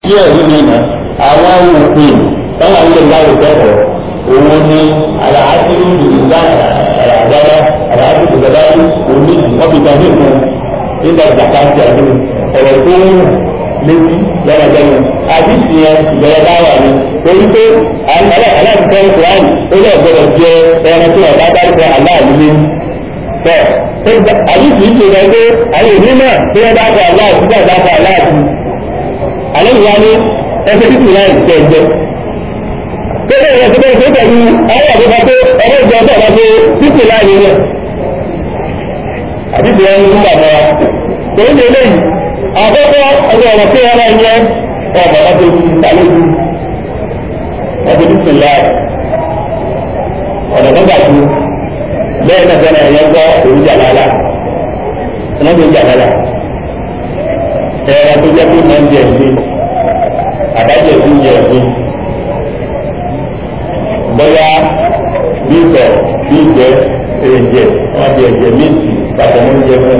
tí ẹ̀rí mi nà àwọn òfin táwọn ilé ìyáwó kẹ́kọ̀ọ́ òun ni àlàáfíà ìgbà àràdára àlàáfíà ìgbàdá òní ọ̀bìtà nìkan nígbà ìgbàká ti àdúrà ọ̀rọ̀ tó ń létí lẹ́nàdẹ́nu àdìsí yẹn ìbẹ̀rẹ̀ báwà ni torí pé aláàbùkọ́ ìkùránì ó lè gbọdọ̀ jẹ ẹran tó ọ̀dá dárúkọ aláàbí lé tọ́ àdìsí ṣe rẹ̀ pé àwọn òní náà tí wọ́n dákọ̀ aláàbí gbà dákọ̀ aláàbí alẹ́ ìwà ni ẹsẹ̀ títí láì jẹ jẹ Bẹ́ẹ̀ ni ẹ̀sìn bẹ́ẹ̀ pẹ̀lú ayé àbúkọ pé ọmọ ìjọ ọ̀sẹ̀ ọ̀la pé títí láì yẹ. Àdìsí yẹn ń gbà mọ́ra. Tòun ní eléyìí àkọ́kọ́ ọjọ́ ọ̀rọ̀ tí wọ́n máa ń yẹ ọ̀bọ̀ ọdún ìtàlójú ọdún ìsìnlá ọ̀nà tó gbà ju bẹ́ẹ̀ náà fẹ́ràn ẹ̀yẹ gbọ́ òun jàlálà ọ̀nà tó jàlálà ẹ̀rọ tó jẹ́ pé máa ń jẹ ẹ̀sìn àbájẹ ẹ̀sìn jẹ ẹ̀sìn bóyá bí ìtọ̀ bí ìjẹ èrèjẹ wọn di ẹ̀jẹ̀ méjì pàtó oúnjẹ fún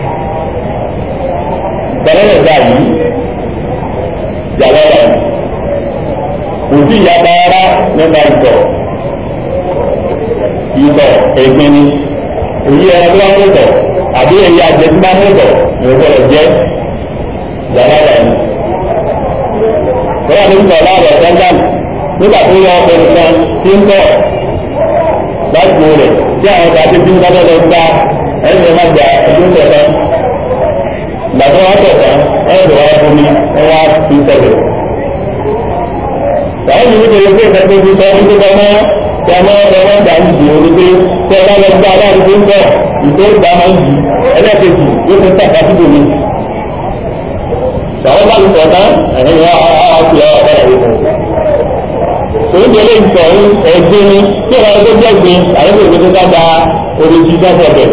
gbẹ̀rẹ̀ gbà yìí jàlọ́lá kò sí ìyapa rárá nípa ìtọ̀ ìtọ̀ ẹ̀gbin ni èyí ẹran tó bá mú tọ̀ àbí èyí àjẹ tó bá mú tọ̀ ìrọ̀gbọ̀rọ̀ jẹ́ jàlọ́lá yìí. Bọ́lá ní ìtọ̀ láàrọ̀ sẹ́ńdánì nígbà tó yọ ọkọ̀ nìkan tí ń tọ̀ láti rẹ̀ tí àwọn ọ̀gá tó ti ń bá lọ gba ẹ̀yìn ẹ̀ má gbà ẹ̀dún tẹ̀lé gbàtọ́ wọn tẹ̀sán ẹ̀dùn wọn fún mi wọn wá fi tẹ̀lé. Báwo ni wípé pé ìfẹ́fẹ́ fi sọ wípé kọ́ mọ́ kí a máa ń wọ́n gbà ń jì ó ní pé tí ẹ bá lọ gbá aláàbò tó ń bọ̀ ìfẹ́ ìgbà máa ń jì ẹlẹ́ẹ̀kejì yóò fi tàkà síbò mi. Báwo bá ti sọ̀ tán ẹ̀yìn wọn á fi ọ̀ ọ̀rẹ́ rẹ̀ fún. Òun ti lè sọ ẹ̀gbin ni tí ìwà ẹgbẹ́ jẹ́ gbin àyẹ̀wò ìgbésẹ̀ dáadáa oríṣi dáadáa bẹ̀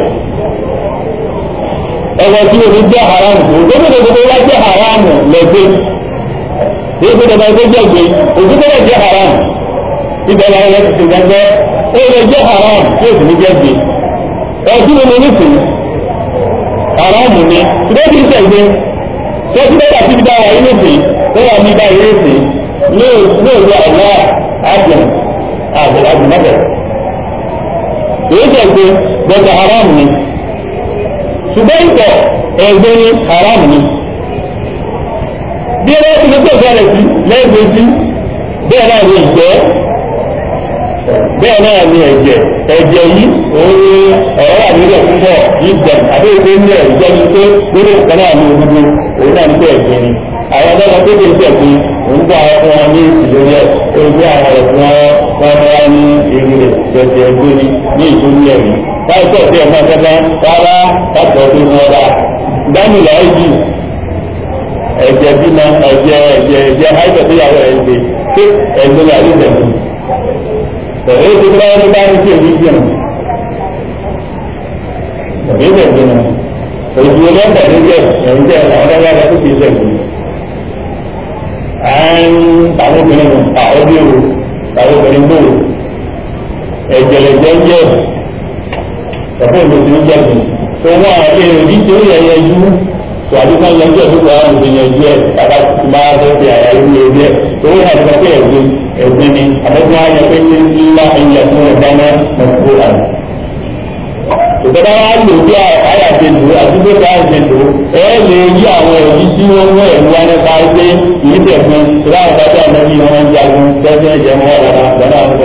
ẹwọ tí o ní jẹ́ haramu tó gbogbo gbogbo wa jẹ́ haramu lẹ́gbẹ́ yìí kó dọ̀dọ̀ tó jẹ́ gbé òkú tó lè jẹ́ haramu ibẹ̀ la yẹ ti gbàgbọ́ ó lè jẹ́ haramu tí o sì ní jẹ́ gbé ẹtí mi ní sìn haramu ni ṣùgbọ́n kì í sẹ̀gbẹ́ tó ti bẹ́ẹ̀ àti ìdá wàyí ní sìn tó wà ní báyìí ní sìn ní òwú àwọ̀ àjẹm àjẹmọ́bẹ̀ èyí sẹ̀gbẹ́ bẹ́ẹ̀ haramu ni ṣùgbọ́n ìtọ̀ ẹ̀gbẹ́ ni haram ni bí ẹgbẹ́ tí ó bẹ̀rẹ̀ sí lẹ́gbẹ̀ẹ́ sí bẹ́ẹ̀ náà ni ìjẹ́ bẹ́ẹ̀ náà ni ẹ̀jẹ̀ ẹ̀jẹ̀ yìí òun ni ọ̀rọ̀ wà nílẹ̀ púpọ̀ yìí jẹ̀ àbí ìgbé ní ẹ̀jẹ̀ ni pé lórí ìkan náà ní òdodo òun náà ní pé ẹ̀jẹ̀ ni àwọn ọmọ tó lè jẹ̀ pé òun gbọ́ àwọn fún wọn ní ìsìlórí ẹ̀ ó gbé àwọn ẹ̀fún wọn wọn wá ní èrè rẹ̀ jẹ̀jẹ̀ ẹgbẹ́ ni ní ìtòlú ẹ̀rí káìpẹ́ tí ọmọ ẹgbẹ́ rárá láti ọdún wọn rà dámìlà ẹ̀jì ẹ̀jẹ̀ bímọ ẹ̀jẹ̀ ẹ̀jẹ̀ ẹ̀jẹ̀ àìsàn tó yàwó ẹ̀ ń ṣe pé ẹ̀jẹ̀ ní àlejò ẹ̀mí. Tẹ̀lé ti bá wọn bá ń ṣe èyí jẹun. Tẹ̀lé ìbẹ̀ jẹun. Òṣù wọn bá ní jẹ ẹ̀yìn jẹ àwọn ọ̀dọ́ yàrá tó kìí ṣẹ̀kù. À ń tàwọn obìnrin nù àwọn bí o tàwọn obìnrin bò ẹ̀jẹ̀ lè jẹ́ jẹ́ ẹ̀fọ́ ìlú ti ń jẹ́bi tó wọ́n àwọn ilé ìròyìn tí ó yẹ yẹjú tó àdúgbò yẹjú ẹ̀ gbogbo àwọn ìlú yẹjú ẹ̀ kàkà tó máa fẹ́ fi àyà ìlú yẹjú ẹ̀ tó wọ́n yà lọ pé ẹ̀gbin ẹ̀gbin ni àbẹ̀tún wa yẹ pé ní ńlá ẹ̀yẹ fún ẹ̀dá náà mọ̀sùlùmí rà ní. ìjọba wa lò bí àyà ṣe lò àdúgbò tá à ń ṣe lò ẹ lè yí àwọn èyí tí wọ́n mú ẹ̀rú wa nípa pé kìí tẹ̀gbin láwọn bá dé àmọ́ bí wọ́n ń jagun tẹ́sán ẹ̀jẹ̀ wọn wà lọ́nà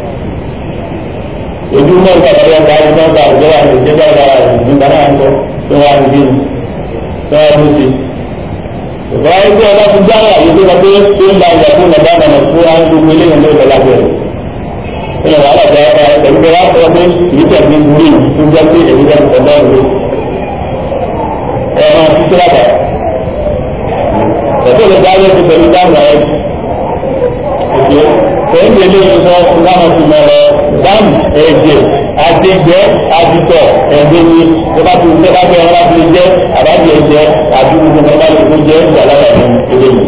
ojú náà gba ọ̀rọ̀ ọ̀gá ọ̀gá ọ̀gá ọ̀gá wà ní ìjọba ọ̀gá nígbà náà ń sọ tó wà ní bíi tó wà ní sí. ìgbà ẹgbẹ́ ọba ti gbá àyè tó lọ pé tó ń la ìjà fún ọ̀gá ọ̀gá fún àwọn gbogbo eléyìí ló lọ lábẹ́ rẹ̀. ìyẹn wà láti ọ̀gá pẹ̀lú pé wàá sọ pé ìlú tẹ̀ ní burú tó jẹ́ pé èyí jẹ́ ọ̀gá ìlú. ẹ máa ti tó lábà. ẹ̀fọ́ lè dáwọ́ ti pẹ̀lú dáhùn ẹ̀ pẹ̀lú eléyìí sọ láwọn ti mọ̀ ọ́ dáàmù ẹ̀jẹ̀ àtijọ́ àtitọ̀ ẹ̀gbẹ́ ni tó bá ti tẹ́ bá fẹ́ ọ́ láti lè jẹ́ àbájọ ẹ̀jẹ̀ àti gbogbo nǹkan bá lè kó jẹ́ ìyàlára ní eléyìí.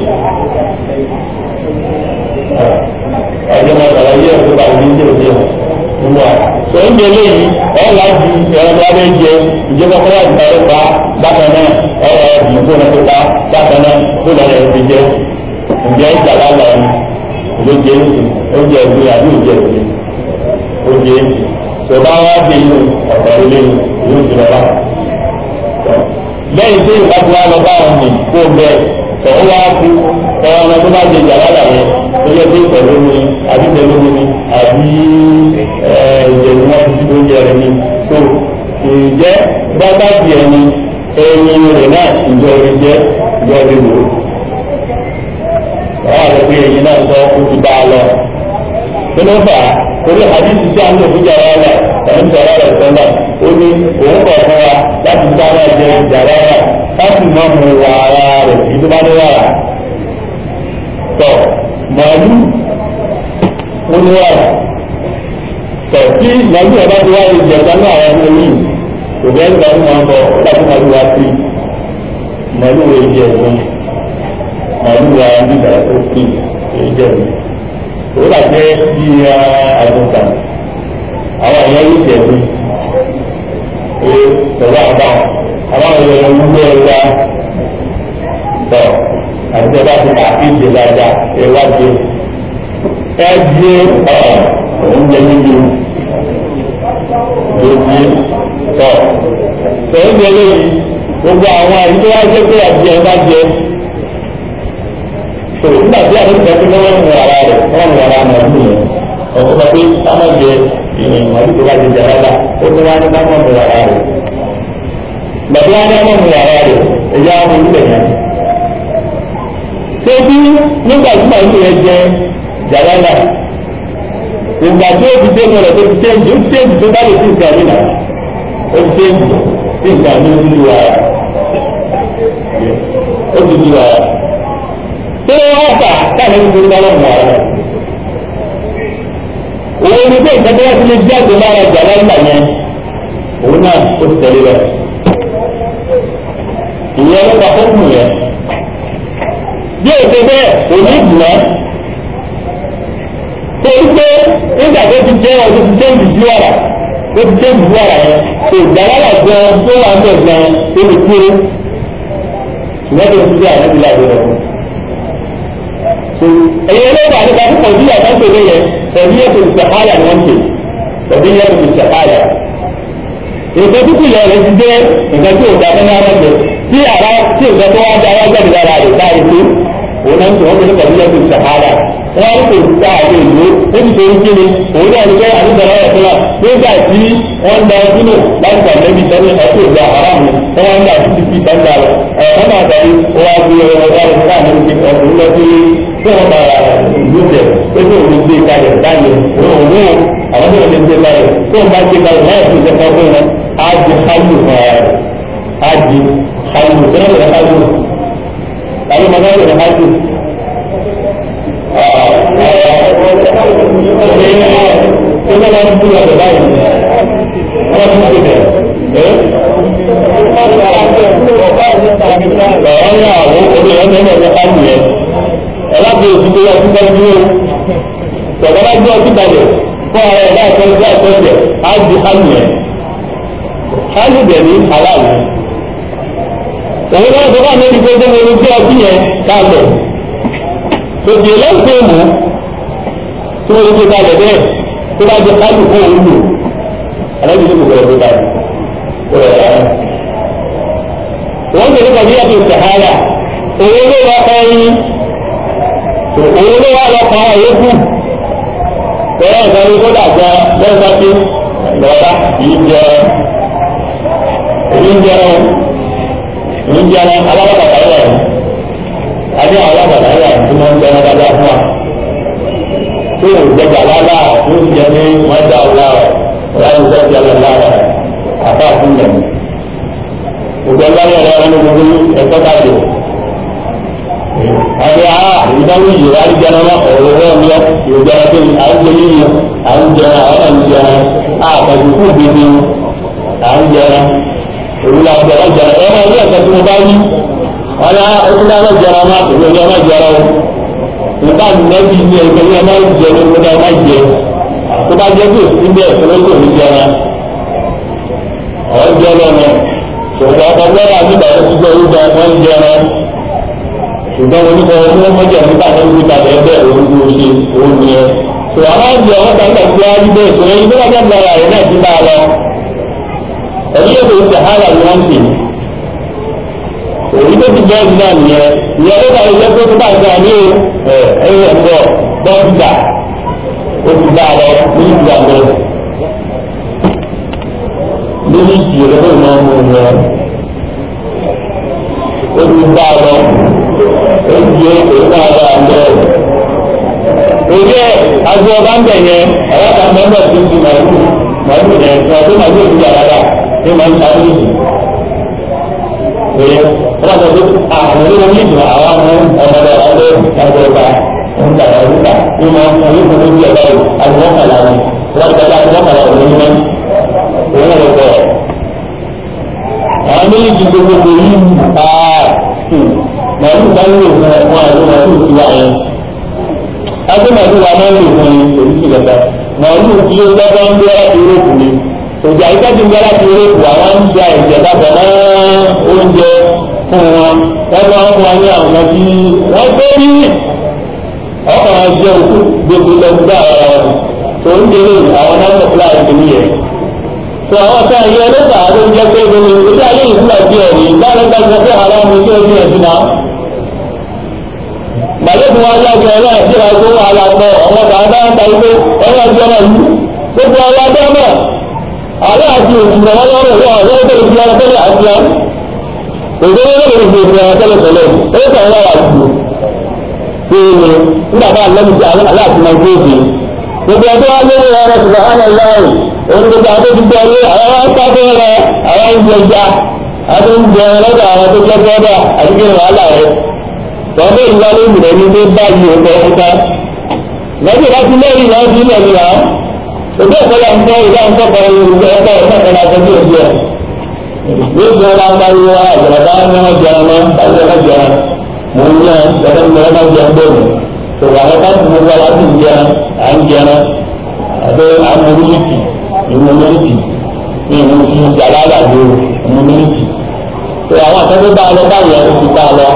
ọjọ́ máa bàrà yé ẹ̀kọ́ bá ní ilé òde nínú à. sọ ń jẹ eléyìí ọ̀ láti ẹ̀rọ bá bẹ́ jẹ ìjọba kọ́lá ìgbàlẹ̀ pa bákan náà ọ̀rọ̀ ìdìbò náà tó pa bákan náà tó lọ́rọ̀ ẹ̀ fi jẹ́ ǹjẹ́ ìjàlá lọ ló jẹ́ oúnjẹ ìgbé àbí oúnjẹ ìgbé oúnjẹ tó bá wá dé inú ọ̀pọ̀ ilé ìlú ti lọ bá lẹ́yìn tí ìgbà tí wọ́n lọ bá wọn ní kó bẹ́ẹ̀ tọ̀hún wá kú ọ̀rọ̀ ọmọ tó bá jẹ ìjàlá lọ yẹn tó yẹ kí ìtẹ̀lé mi àbí tẹ̀lé mi àbí ìjẹ̀lú wọn ti ti oúnjẹ rẹ ní tó ìjẹ́ bàbá bí ẹni ẹyin rẹ̀ náà ìjọ rẹ̀ jẹ́ ìjọ rẹ̀ lò ó àwọn àti pé ẹyin náà sọ ó ti bá a lọ kí ló fà á torí àdìsí tí a ń lò fún jàrá rẹ̀ ẹ̀ń jàrá rẹ̀ sọ́nà ó ní òun kọ̀ fún wa láti dáná jẹ jàrá rẹ̀ láti má mu wàrà rẹ̀ kí tó bá ní wàrà tọ̀ màálù ó ní wàrà tọ̀ tí màálù ẹ̀ bá ti wáyé ìjẹ̀dá náà àwọn ọmọ yìí kò bẹ́ẹ̀ nígbà tí wọ́n bọ̀ láti màálù wá sí màálù wo ìdí ẹ̀gbọ́n màálù wa nígbà tó fi ìdí ẹ̀gbọ́n ó là jẹ́ bí àgùntàn àwọn èèyàn yìí jẹ̀bi pé pẹ̀lú àbá àwọn èèyàn wúlò ẹ̀wá tọ̀ àti ẹ̀bá ti kà kí ìdè dáadáa ẹ̀wá jẹ ẹ̀ jẹ́ oúnjẹ níbi lóbi tọ̀ tẹ̀yìn jẹ lóyún gbogbo àwọn àyè tó wá jẹ́ pé àti ẹ̀ bá jẹ tó nígbà tí àwọn ìgbà tí wọ́n ń wàrà rẹ̀ wọ́n ń wàrà náà ní ẹ̀ ọ̀sọ́ pé ká má jẹ ìrìn àbí tó bá jẹ jẹ rárá ó ní wọ́n á ní ká má mú wàrà rẹ̀ gbàtí wọ́n á ní ká má mú wàrà rẹ̀ ẹ̀yà ọmọ ìlú ẹ̀yà. Tẹ́bí nígbà tí màá ní ẹ jẹ jàrálà ìgbà tí ó fi dé mọ̀rọ̀ tó ti ṣéǹjì ó ti ṣéǹjì tó bá lè sí ìgbà nínà ó ti ṣéǹjì sí ìgbà ní ojú wàrà ó ti di wàrà tí wọ́n fà káàmì ní gbogbo ọlọ́run wà rẹ̀. Òun ni pé ìgbàgbọ́ wọn ti lè jáde lára ìjàlá ńlá yẹn, òun náà ó ti tẹ̀lé rẹ̀. Ìyẹn ló pa fóònù yẹn. Bí o ṣe bẹ́ẹ̀, òní ìgbìmọ̀. Torí pé nígbà tó ti jẹ́ ọdún ti tẹ́ǹdì sí wàrà, ó ti tẹ́ǹdì sí wàrà yẹn, kò ìjàlá wà gan tó wà ń bẹ̀ gan tó lè kúrò. Ṣùgbọ́n tó ti jẹ́ àdébí láàbẹ̀ rẹ̀ ẹ̀yẹ lọ́wọ́ àti kàtí kọ̀dí àtàkùn lè yẹ ẹ̀bí yẹ kò sàkáyà ni wọ́n pè ẹ̀bí yẹ kò sàkáyà. Èkó títí lọ rẹ̀ ti jẹ́ nǹkan tí ò dáná ní ara jẹ tí ara tí nǹkan tó wá dá wá jáde lára rẹ̀ dá ètò òun náà ń tún wọ́n pè ní kọ̀dí yẹ kò sàkáyà. Wọ́n kò ta àwọn ìlú níbi tó ń kíni òun náà ní kẹ́ àdúgbò rẹ̀ fúnra nígbà tí wọ́n da sínú láti gbà lẹ́bi sẹ́ni ẹ̀kọ́ ìgbà aráàlú wọ́n ń dà títí fi sẹ́ńdà rẹ̀ ẹ̀ wọ́n máa tẹ̀lé wọ́n á gbé ọ̀rọ̀ rẹ̀ fún àwọn ọmọ ọ̀gbìn lọ sí tí wọ́n bá ìlú jẹ pé kí òun gbé kalẹ̀ báyìí òun òun àwọn tó lè gbé kalẹ̀ tó ń bá gbé kalẹ̀ láì fún ìjọba fún wọn á di hálù fún ara rẹ̀ á di hálù tó náà lè hálù tàbí mọ̀ náà lè hálù. Ṣé wọ́n máa ń dúró ọ̀dọ̀ báyìí? Wọ́n ti ń gbé bẹ̀rẹ̀. Ọ̀rọ̀ àwọn obìnrin ọ̀dọ́ náà lè hálù yẹn ẹ̀lábí òsì tó yẹ kí wọ́n dúró tọ̀dọ̀ bá gbé ọtí balẹ̀ fún ara ẹ̀ láì fẹ́ gbé àtọ́jẹ̀ á di hálù yẹn hálù dẹ̀ ní aláàlú òun náà sọ fún àmì gbogbo mo gbé ọtí yẹn kalẹ̀ tòkì lẹ́sẹ̀ mú tí wọ́n gbé kalẹ̀ bẹ́ẹ̀ tó bá di hálù fún òun lò aláàbí ló gbogbo ẹgbẹ́ kalẹ̀ wọ́n gbé nípa bí yàtọ̀ sàhálà òun ló wá ẹyin òun ló wá lọ́kọ̀ àwọn yòókù bẹ́ẹ̀ ìgbàlú kó dàgbà lẹ́sà tí lọ́dá kìí jẹ èyí ń jẹun èyí ń jẹun alábàtà yẹn rẹ̀ adé àwọn alábàtà yẹn tí wọ́n ń jẹun dáadáa fún wa tó o jẹjà lálá tó o jẹ ní wọ́n dá o lára ọ̀rá yóò jẹ́ jẹ́ lára àbá fún yẹn ògbẹ́ lọ́yẹ̀ rẹ̀ wọn ní gbogbo ẹ̀kọ́ dájú àti àá ìdáwó yìí wá rí jẹun náà ọ̀rọ̀ wọn ni ọ yóò jẹun pé à ń jẹ yíyí à ń jẹun àwọn à ń jẹun àpàjù kú bìbí à ń jẹun òwúlò àti ọ̀rọ̀ jẹun ẹ̀rọ ilé ẹ̀kọ́ tí mo bá yí wọn ni ó ti dáná jẹun náà kò ní ọmọ jẹun o nígbà nẹ́bí ní ẹgbẹ́ ní ọmọ jẹ ní ọmọdé ọmọ jẹ tó bá jẹ́ bí òsì bẹ́ẹ̀ tó ló kò ní jẹun ọ̀ jẹun lọ́nà ṣùgbọ́n ọkọ̀ gbọ́dọ̀ àti ìgbà tó ti jẹ́ orúkọ wọn jẹun ṣùgbọ́n wọn nípa ọdún wọn mọ́jà nípa ní gbé ìṣòro yìí tó bá jáde lára rẹ̀ náà ti bá a lọ ẹ̀yí yóò fi sàhálà ni wọ́n ti èyí tó ti bẹ́ẹ̀ ní náà nìyẹn ìyẹn ló bá ilé tó tó bá gbà ní ẹ̀yìn ẹ̀gbọ́ dọ́kítà ó ti bá a lọ ní ìlú àgbẹ̀ nínú ìjì rẹ̀ ló máa ń mú un lọ ó ti bá a lọ ó ti yé èyí náà bá a lọ èyí ẹ̀ agbó ọba ń bẹ̀ yẹn àwọn àgbà mẹ́mbà tó ti màlúù màlúù yẹn tí wọ́n tó màlúù òkú yàrá rà ní màá ń ta ní ìlú èyí wọ́n sọ pé àwọn olówó ní ìdùnnú àwọn ọmọ ọmọdé ọmọdé ọmọdé ọba ń ta ọ̀rọ̀ níta ní wọn fún yóò fún ojú ẹ̀dá yìí àdìmọ́kànlá ni wọ́n ti tẹ́lẹ̀ àdìmọ́kànlá òní ní òun ló bọ̀. àwọn méjì ti gbogbo yìí aa màálù bá ń lò fún ẹ̀kọ́ àti màálù ti wà yẹn. adé màálù wa máa ń lò fún yìí èyí sì lọ́ta màálù tí ó lọ́dọ̀ ń gbé láti Yúróòpù ni òjà ìtọ́jú ń gbé láti Yúróòpù àwọn ń ja ìjẹ bàbá mọ́ oúnjẹ fún wọn wọ́n bá ń wá ní àwọn tí wọ́n tó rí ọkọ̀ wọn jẹ́ òkú gbogbo lọ́gbà ara wọn tó ń délé àwọn náà mọ̀ fúláì tó ní yẹn. tó àwọn ọ̀sán yìí ọlọ́pàá ló ń jẹ́ pé gbogbo ilé ayé yìí fúláì bí ẹ̀rí báyìí ń gbàgbọ́ pé àwọn ọmọ ilé ọdún ẹ̀sìn náà. gbàgbé tí wọ́n yàgbé ẹ̀rọ ẹ̀sìn náà tó wà lápọ̀ ọmọ bàbá ń ta ilé ẹ̀rọ ẹ̀sìn náà yìí gbogbo ọwọ́ abẹ́ náà àwọn àti òṣìṣẹ́ wọn lọ́rùn wọn àwọn ọ̀rẹ́ ìdílé ọ̀tẹ́lẹ̀ àti wọn òṣèré lórí ìgbè ìgbè ọ̀tẹ́lẹ̀ tẹ́lẹ̀ ó kàn wá wà jù ṣe é ní nígbà tá a lẹ́nu tí àwọn aláàtì máa gbé ìgbè gbogbo ọdún wa lórí ọ̀rọ̀ ṣùgbọ́n hàn án láàyè òun gbogbo àwọn tó ti gbọ́ ilé àwọn wá sáfẹ́ rẹ àwọn ń jẹ ja àwọn ń jẹ lọ́dọ̀ àwọn tó jẹ́ bọ́dà àti kí ni wàhálà rẹ wọ́n bẹ́ẹ̀ ní wálé ìgbìmọ̀ ní tó báyìí ọ̀pọ̀ ọ̀pọ̀ lọ́jọ́ láti lẹ́yìn náà bí ilẹ̀ nìyà òbí ọ̀pọ̀lọpọ̀ ń tọ́ ìdá ń tọ́ kọ́ ìrùbọ̀ ọ̀pọ̀ ọ̀pọ̀ àtọ́jú òbí ẹ̀ ní ìgbà wọn bá yọ àgbàlagbà ní wọn jẹun mọ́ báyìí wọn jẹun mò ń yàn lọ́dọ̀ ní wọn máa jẹun bẹ́ẹ̀ tó àwọn bá ti gbogbo ara ti jẹun à ń jẹun àbẹ àwọn mílíkì ìmú mílíkì ní ìmú fi jàlá àgbàdo ìmú mílíkì tó àwọn akẹ́kọ̀ọ́ bá lọ báyìí ẹni ti bá lọ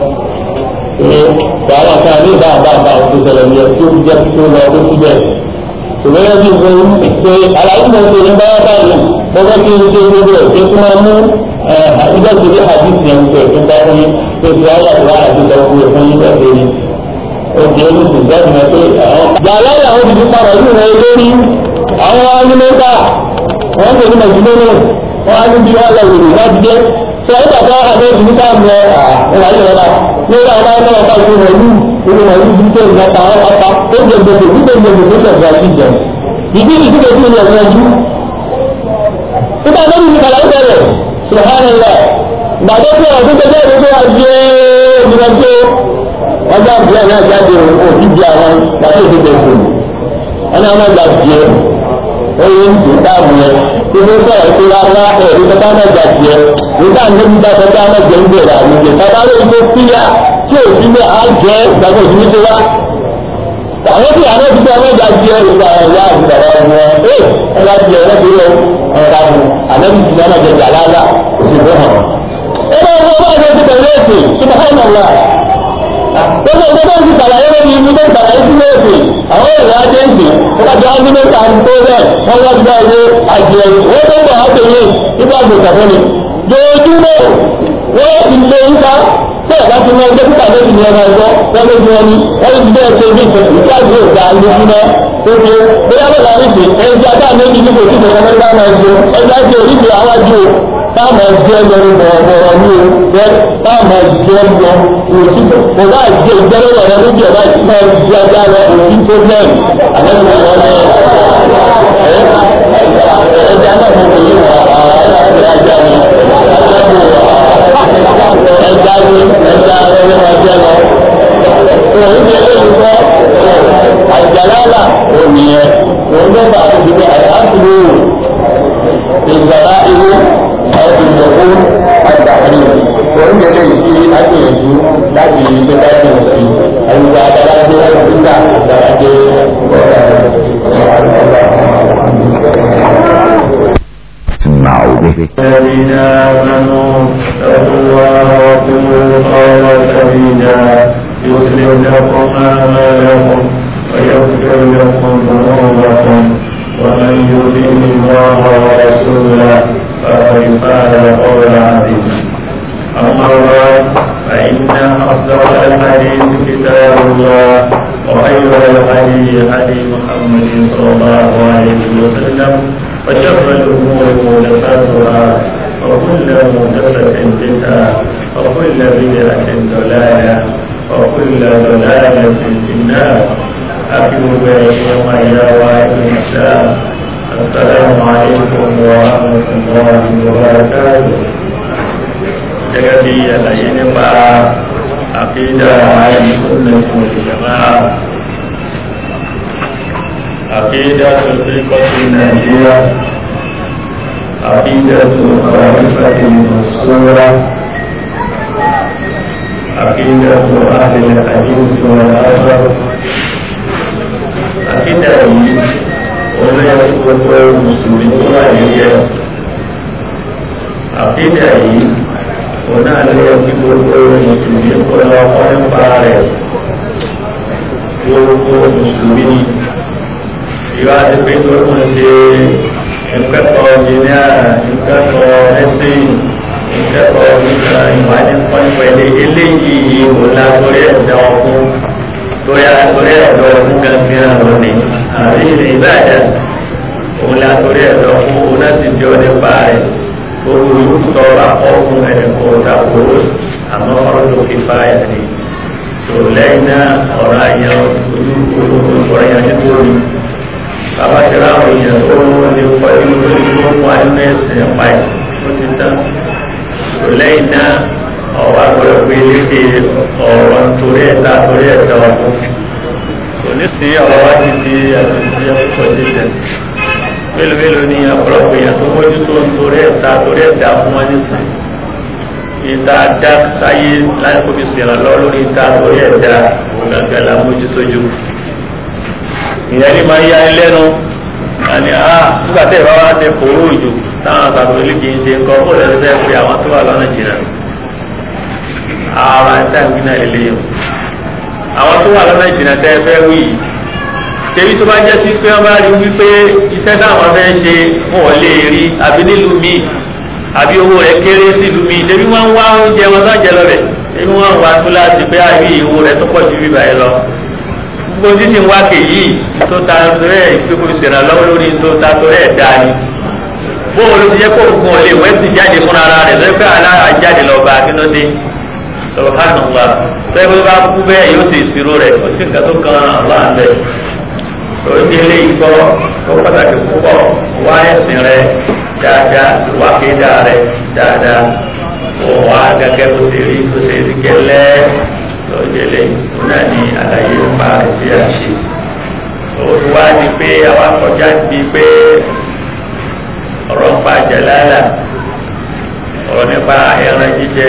tó àwọn akẹ́kọ̀ọ́ ní ìbá àbá àbá òkú sẹlẹ̀ ní ẹ tí ó jẹ́ tó lọ tó síbẹ̀ ìwéyẹ bí mo ṣe àlàyé mo ṣe ní báyà báyìí mo fẹ́ kí n ṣe gbogbo ẹ̀ kí n máa mú ìjọ ìṣèlú hadith yẹn ṣe kí n bá fún yín tó ti ayé àti wàhálà tó lọ fún yín fún yín bẹ́ẹ̀ ṣe ni ó di olùsìn bẹ́ẹ̀ ni pé àwọn. yàrá ìyàwó ti fi padà yìí rẹ lórí àwọn anímẹ́ta wọ́n ṣe ní mẹ̀jìlélẹ̀ wọ́n á níbi wọ́n lọ wèrè láti dé sọ ẹ́ bàbá àbẹ́ẹ̀dì níta mọ àwọn ayé rẹ̀ náà lórí àwọn ayé náà bá ti wọ̀ ní ìlú wọn ní ìdíje ìgbàta ọ̀pá ó jẹ gbogbo ìdíje gbogbo tó tẹ̀sí àti ìjẹ ìdí ìdíje tí ó yẹ ọ̀rọ̀ nígbà tó ní ìkàlà ìbẹ̀rẹ̀ subhanallah gbàdé tí ọ̀rọ̀ tó tẹ̀lé ìlú tó wá jẹ́ ìdíje ọjà ìbílẹ̀ náà jáde òkú di àwọn gbàdé ìdíje fún wọn náà wọn gbà jẹ oye ń tún dáàbò yẹn tí wọ́n sọ̀rọ̀ pé rárá ẹ̀rí tó bá mẹ́ta jẹ nígbà níbi bá tó bá mẹ́jẹ ń bẹ̀rẹ̀ àwọn ìjẹ bàbá lóyún tó kíyà tí ò sí ní àjẹ ìgbàgbọ́ òsì ní ti wá. àwọn tí àwọn ti bá mẹ́ta jẹ ìgbà ẹ̀yà ìgbàgbọ́ wọn ẹ̀ ẹ̀ bá jẹ ẹ̀ lẹ́bi rẹ̀ ọ̀rọ̀ àbù àlẹ́bí ti dáná jẹ jàlálà òsì fún hàn. ẹ bá wọn bá jẹ ti bẹ̀rẹ̀ èsì subhanallah gbogbo ìgbẹ́ tó ń ti sàlàyé lórí ibi tó ń sàlàyé sí léèdè àwọn èèyàn ajé ń sìn wọ́n bá jọ ájú mẹ́ta ń tó bẹ́ẹ̀ wọ́n wá gba owó àjẹ wọ́n tó ń bọ̀ ájẹ yìí nígbà gbèsè fún mi. jòjúmọ́ wọ́n ti lé nípa tí ẹ̀ka ti mọ ẹgbẹ́ títà lórí ní ẹ̀ka ẹ̀gbọ́ wọ́n ló fi wọn ni wọ́n ti bẹ́ẹ̀ ṣe bí ìtọ́ àti òkà lójúmọ́ tó fi bóyá bẹ́ẹ̀ láti fi ẹ̀jẹ̀ ajá méjì ní kò tí ìjọba mẹ́ta máa ń jẹ ẹ̀jẹ̀ ajé oríṣi àwọn ajú táàmù ẹ̀jẹ̀ lórí bọ̀ọ̀bọ̀ọ̀ ní o jẹ́ táàmù ẹ̀jẹ̀ lọ òsì kò bá jẹ ìjẹ́lẹ̀ rẹ̀ lójú ẹ̀ báyìí máa ń di ajá lọ òsì problem àbẹ́sẹ̀ wọn ní ẹ̀jẹ̀ anáfọ̀ kò yí wà ẹ̀jẹ̀ ajá ni ẹ̀já ni ẹ̀já rẹ̀ máa jẹ́ lọ. Òun ti eléyìí kọ́ àjàlálà òmìnir òun ló bá a ti di àyàtúrò ìgbàlá irú àwọn ìjọ̀kú àgbàkiri òun gẹ́gẹ́ ìdí agbègbè láti ilé dájú sí àyùbá adálájé nígbà adálájé الذين آمنوا اتقوا الله وقولوا قولا سديدا يصلح لكم أعمالكم ويغفر لكم ذنوبكم يطع الله ورسوله فقد فاز فوزا عظيما أما بعد فإن أصدق الحديث كتاب الله وخير الهدي هدي محمد صلى الله عليه وسلم وشر الأمور محدثاتها وكل محدثة بدعة وكل بدعة ضلالة وكل ضلالة في النار أكتب يوم إلى الإسلام السلام عليكم ورحمة الله وبركاته gẹ́gẹ́ bí àlàyé nípa àkídà àìsùnlẹ̀ ìjọba àkídà tó tí kọ́sí nàìjíríà àkídà tó àwọ̀rífàtí ìmọ̀sọ́rọ̀ àkídà tó àdìlẹ̀ àjíǹsì wọn láàárọ̀ àkídà yìí olóyè gbogbo mùsùlùmí tó wà nílẹ̀ àkídà yìí òun náà ló yẹ kí gbogbo mùsùlùmí kó lọ kọ́ nípa rẹ̀ gbogbo mùsùlùmí ni ìwà ti pé tó ń ṣe ìkẹ́kọ̀ọ́ jìnnà ìkẹ́kọ̀ọ́ ẹ̀sìn ìkẹ́kọ̀ọ́ nípa ìwádìí pọ́npọ́ ilé eléyìí òun náà torí ẹ̀dá ọkùn torí àtòrí ẹ̀dá ọkùn gángan lónìí àbí ìbàdàn òun náà torí ẹ̀dá ọkùn òun náà ti di ọ nípa rẹ̀ gbogbo ìwúntọ́ akọ́kùn ẹ̀kọ́ ìdàkóró àmọ́ ọ̀rọ̀ tó fi fa ẹ̀ ní tó lẹ́yìn náà ọ̀rọ̀ àyàn ojú ọ̀rọ̀ àyàn nítorí bàbá ti ráwọn èèyàn tó lè pọ̀ nínú lórí tó mú àyínú ẹ̀sìn ẹ̀pá ẹ̀ tó ti tán tó lẹ́yìn náà ọ̀rọ̀ àgbọ̀rọ̀ pé léde ọ̀rọ̀ torí ẹ̀ta torí ẹ̀ta ọ̀fún kò ní sí ọ̀rọ̀ wá ti di àtúntí ẹ̀kọ́ ti tẹ̀ mélòó mélòó ni ọ̀pọ̀lọpọ̀ èèyàn tó mójú tó ń torí ẹ̀ta torí ẹ̀dá fún wọn nísìn ìta dá sáyé láì kó fi sèrà lọ lórí ìta torí ẹ̀dá gbàgbà la mójú tó jù. ìyẹn ní máa ń yá ẹ lẹ́nu àní a nígbà tẹ́ ìbá wa ti kóró òjò táwọn àgbàdo ilé kì í ṣe nǹkan ó lẹ́nu fẹ́ pé àwọn tó wà lọ́nà jìnnà ara ẹ̀ta ìwé náà lélẹ́yìn àwọn tó wà lọ́nà jìnnà tẹ́ fẹ́ wí yìí tèmi tó bá jẹ́ sí pé wọ́n bá rí wípé iṣẹ́ táwọn fẹ́ ṣe wọn ò lè rí àbí nílùú mi àbí owó rẹ̀ kéré sílùú mi tèmi wọ́n ń wá oúnjẹ wọn tó jẹ lọ́rẹ̀ tèmi wọ́n ń wá tó láti pé àbí owó rẹ̀ tó pọ̀ ju bíbá yẹn lọ. gbogbo títí wá kèyí tó ta rẹ̀ ìpínkù ìṣẹ̀ràn lọ́wọ́ lórí tó ta tó rẹ̀ dáa ni. bóun ló ti yẹ kó nǹkan ò lè wẹ́ ti jáde fúnra rẹ̀ lọ́wọ́ pé alára jáde lọ bá kí ló dé. subhanallah tẹ́gbẹ́ bá kú bẹ́ẹ̀ yóò ṣe ìṣirò rẹ̀ ó sì ń kà tó kan Allah bẹ́ẹ̀ lórí ilé ìgbọ́ tó pàtàkì púpọ̀ wá ẹ̀sìn rẹ dáadáa wá kéda rẹ dáadáa wọ́n wá gẹ́gẹ́ bó ṣe rí bó ṣe rí gẹ́lẹ́ lọ́jọ́lẹ̀ náà ní àlàyé nípa ìdí àṣẹ. òun wá ní pé àwa kọjá di pé ọ̀rọ̀ nípa jẹ̀láàlà ọ̀rọ̀ nípa ẹran jíjẹ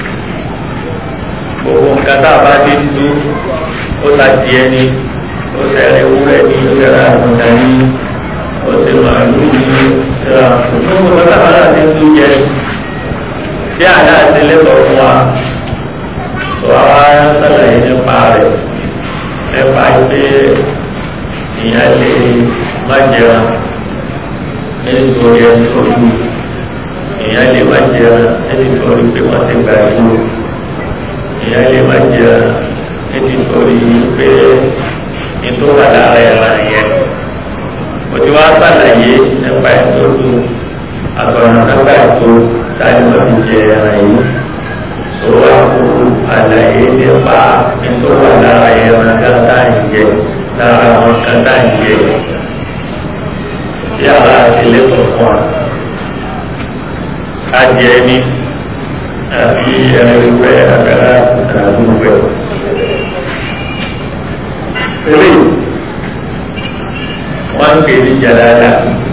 gbogbo nǹkan tá a bá dé dúdú ó ta tiẹ̀ ni ó sẹ́rẹ̀ ewúrẹ́ ní ìṣẹ́ra àgùntàn ní ó sì màálù ní ìṣẹ́ra gbogbo pátápátá ti tún jẹ tí àdá ti lẹ́tọ̀ọ́ fún wa tó àwa sàlàyé nípa rẹ̀ nípa pé ìyá lè má jẹun nítorí ẹni tó kú ìyá lè má jẹun nítorí pé wọ́n ti gbà ìlú ìyá lè má jẹun nítorí pé ètò wà lára ẹ̀rọ yẹn mo ti wá sàlàyé nípa ètò tó àtọ̀nà nípa ètò táyé wọ́n fi jẹ ẹran yìí tó wá kú àlàyé nípa ètò wà lára ẹ̀rọ kátà ìjẹ lára àwọn kátà ìjẹ tí àbá àti lẹ́tọ̀ fún wa adìẹ ní àbí ẹran ìwé àgbàrá àdúgbò eléyìí wọ́n ń pè ní jalala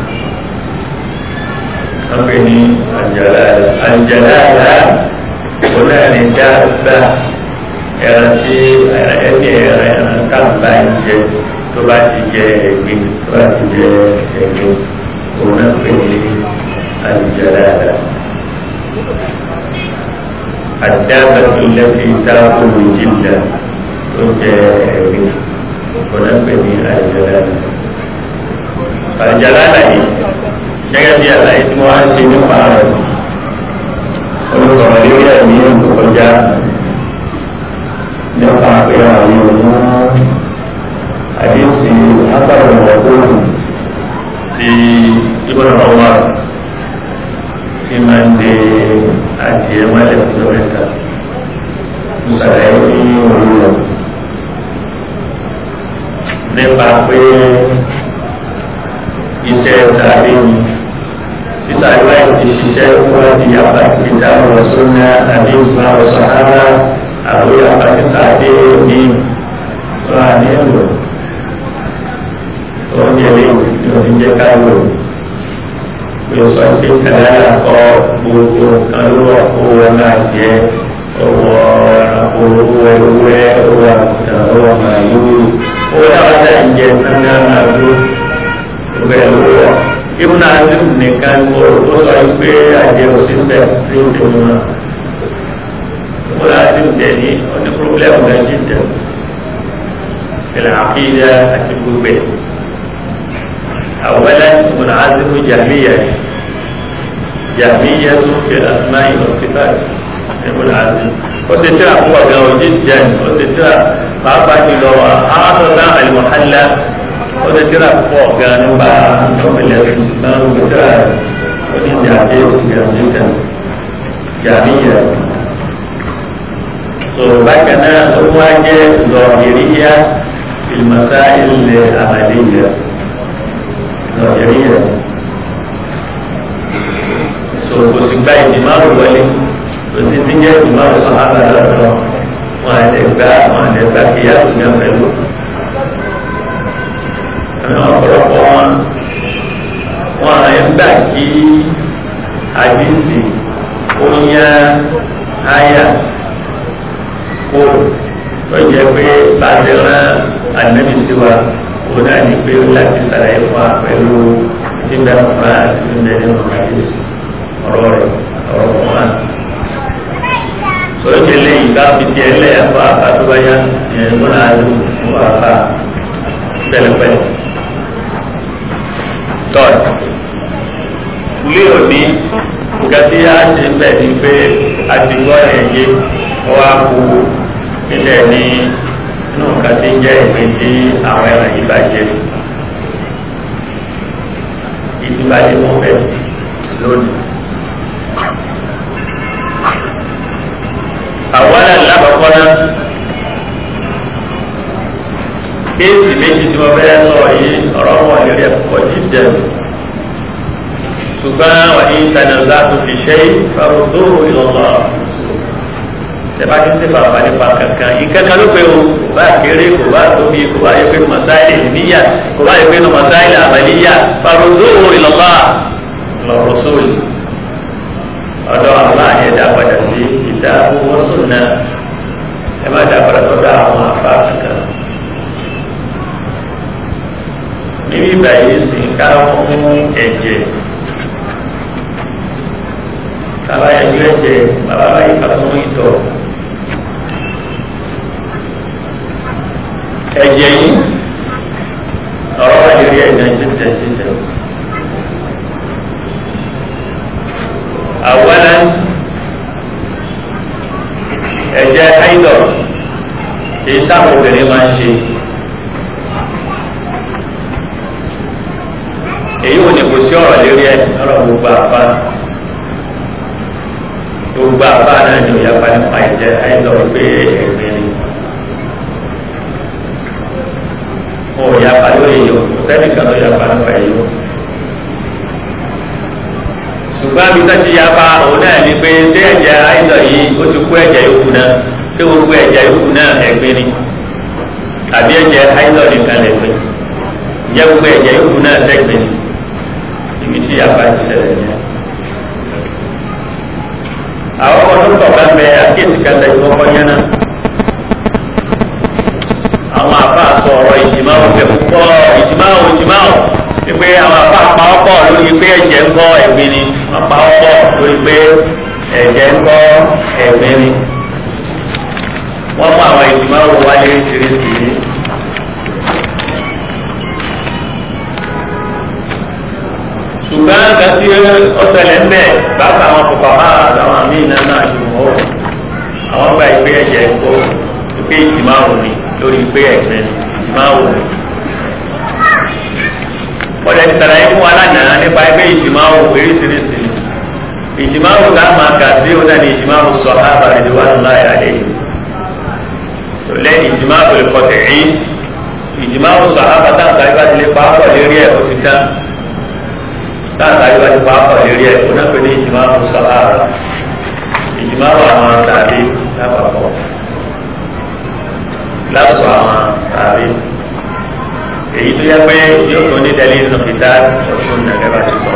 wọ́n pè ní àjàlára àjàlára òun náà ní dáadáa ẹran tí ẹni ẹran ẹran táǹbà ń jẹ tó bá ti jẹ ẹ̀gbin tó bá ti jẹ ẹ̀gbin òun náà pè ní àjàlára. الدابة التي تأكل الجلد òun náà pè ní àjàlára àjàlára yìí gẹ́gẹ́ bí àlàyé tí wọ́n á ṣe nípa rẹ̀ olùsọ̀rọ̀ lórí ẹ̀mí ìkọjá nípa pé àwọn ọmọ àdéhùn agbára ọ̀gbọ́n ti ìbọn ọwọ́ tí máa ń de adìẹ mọ́lẹ̀ fún mẹ́ta ìsàlẹ̀ ní òwúrọ̀ nípa pé iṣẹ́ sàárè ni títà ìwà ìdí ṣiṣẹ́ fún ẹ̀dí àpàtì ìdáhùn ọ̀sán náà àbí ìgbà ọ̀sán rárá àwọn àpàtì sàárè ní wà ní ẹ̀rọ tó ń yẹ lé ìròyìn jẹ́ káyọ̀ yóò sọ pé kàdáyà kọ gbogbo nǹkan ló wà kó wọn náà jẹ owó ẹranko owó ewúrẹ́ owó àgùntàn owó màálù owó dáwọ́dá ń jẹ náà màálù owó ẹlòwọ́ ibùdó àti nìkan ó sọ pé àjẹ òṣìṣẹ́ tí ó tó mú náà ibùdó àti ìjẹ ní ọdún pírọ́blẹ́mù náà jí jẹ ìlànà àkíyà àti gbogbo ẹ̀. أولا منعزم جهمية جهمية في الأسماء والصفات منعزم وسترى هو قوي جدا وسترى بابا جلو هذا المحلى وسترى هو قانو با نوم الإسلام وسترى ودين جهمية جدا جهمية so bákan náà ó wá jẹ́ zọ̀hìríyà ìmọ̀sáìlì àmàlẹ́yà nàìjíríà so kò sì gba ìdìmárù wọlé kò sì ti jẹ́ ìdìmárù sọ̀hánà lọ́dọ̀ wọn àti gba wọn àti gba kíyà sí náà pẹ̀lú. àwọn ọ̀pọ̀lọpọ̀ wọn wọn àyẹ̀ gbà kí àdìsí ó yá áyà kó tó jẹ́ pé bàtẹ́ rán ànábì sí wa òun náà ní pé láti sàlàyé fún wa pẹ̀lú tí ń dáná fún wa àti tí ń dẹ́nu ọ̀gá yìí ọ̀rọ̀ rẹ̀ ọ̀rọ̀ fún wa. sọ̀rọ̀ tí eléyìí bá fi tiẹ̀ lẹ̀ ẹ̀fọ́ àbátúbáyá ẹ̀ múná àlù fún àbá pẹ̀lẹ́pẹ̀lẹ́. tọ́ọ̀ lé òní nǹkan tí a ṣe ń bẹ̀ ni pé a ti gbọ́ ẹ̀yẹ wá kú nílẹ̀ ní inú nǹkan tí ń jẹ́ ìpín tí àwọn ẹran yìí bá jẹ ìdúbàdé wọn bẹ lónìí. àwọn alábàápọ̀ náà kéèsì méjì tí wọ́n fẹ́ sọ yìí ọ̀rọ̀ wọn lórí ẹ̀kọ́ jíjẹ ṣùgbọ́n wà ní ìtànàlá tó fi ṣe ìfaròdó ìlọ́lọ́ tẹ́bá ti ṣe bàbá nípa kankan ìkankan ló pé o kò bá kéré kò bá tóbi kò bá yẹ pé masáìlì níyà kò bá yẹ pé masáìlì àbàlíyà faròdó ìlọ́lá lọ́rọ̀ sóòlì ọ̀dọ̀ àwọn àyẹ̀dá padà sí ìdá owó sùn náà ẹ má dá padà sọ́dọ̀ àwọn àfa kankan. níbi ìgbà yìí sì ká fún ẹ̀jẹ̀ kaba yanjú ẹ̀jẹ̀ bàbá báyìí ká fún ìtọ̀ ẹ̀jẹ̀ yìí ọ̀rọ̀ wà lórí ẹ̀jẹ̀ títẹ̀ títẹ̀ àwọlá ẹ̀jẹ̀ haidọ̀ èyí táwọn obìnrin máa ń ṣe. èyí ò ní kò sí ọ̀rọ̀ lérí ẹ̀ ọ̀rọ̀ gbogbo àfa gbogbo àfa náà ni òyà pa nípa ìjẹ́ àìsàn pé ẹ̀gbìn ni òyà pa lórí yìí kò sẹ́ni kan tó yà pa nípa èyí o ṣùgbọ́n àbí tó ti yà pa òun náà ni pé ṣé ẹ̀jẹ̀ àìsàn yìí ó ti kú ẹ̀jẹ̀ yòókù náà ṣé gbogbo ẹ̀jẹ̀ yòókù náà ẹ̀gbìn ni àbí ẹ̀jẹ̀ àìsàn nìkan lẹ̀gbìn jẹ́ gbogbo ẹ̀jẹ̀ yòókù náà lẹ́gbìn ni ibi tí yàrá ti ṣẹlẹ̀ ní. àwọn ọmọ tó kọ̀ bá bẹ akéèsì kẹta ìkọ́kọ́ yẹn náà. àwọn àbá sọ ọ̀rọ̀ ìjìmá òfin púpọ̀ ìjìmá ò ìjìmá ò wípé àwọn àbá pa ọ́pọ̀ lórí pé ẹ̀jẹ̀ ń kọ́ ẹ̀gbin ni wọ́n pa ọ́pọ̀ lórí pé ẹ̀jẹ̀ ń kọ́ ẹ̀gbin ni. wọ́n mú àwọn ìjìmá wò wáyé tìrìtì ṣùgbọ́n ó ṣẹlẹ̀ ń bẹ̀ bàbá àwọn kọ̀ọ̀kan máa àwọn àmì náà náà ṣe mọ́ ọ́ àwọn gba ìgbé ẹ̀jẹ̀ kó ìgbé ìtìmáwò ni lórí ìgbé ẹ̀gbẹ́ ìtìmáwò ni. wọ́n lè tẹ̀lé fún wa lánàá nípa ìgbé ìtìmáwò oríṣiríṣi ìtìmáwò tá a máa kà sí ó náà ní ìtìmáwò sọ ábàlẹ̀ ìwà ńlá ìyá lẹ́yìn lẹ́yìn ìtìmáwò lè kọ́ tẹ̀yìn ìjìmáwò sàhábà táǹkà yìí bá ti lè pa á pọ̀ lérí ẹ̀ kó ti tán táǹkà yìí bá ti pa á pọ̀ lérí ẹ̀ kó náà pé ní ìjìmáwò sàhábà ìjìmáwò àwọn tàbí lápapọ̀ lásù àwọn tàbí èyí tó yẹ pé yóò tó ní dẹ́lí nínú ìdá ọ̀ṣun nàgẹ́ bá ti sọ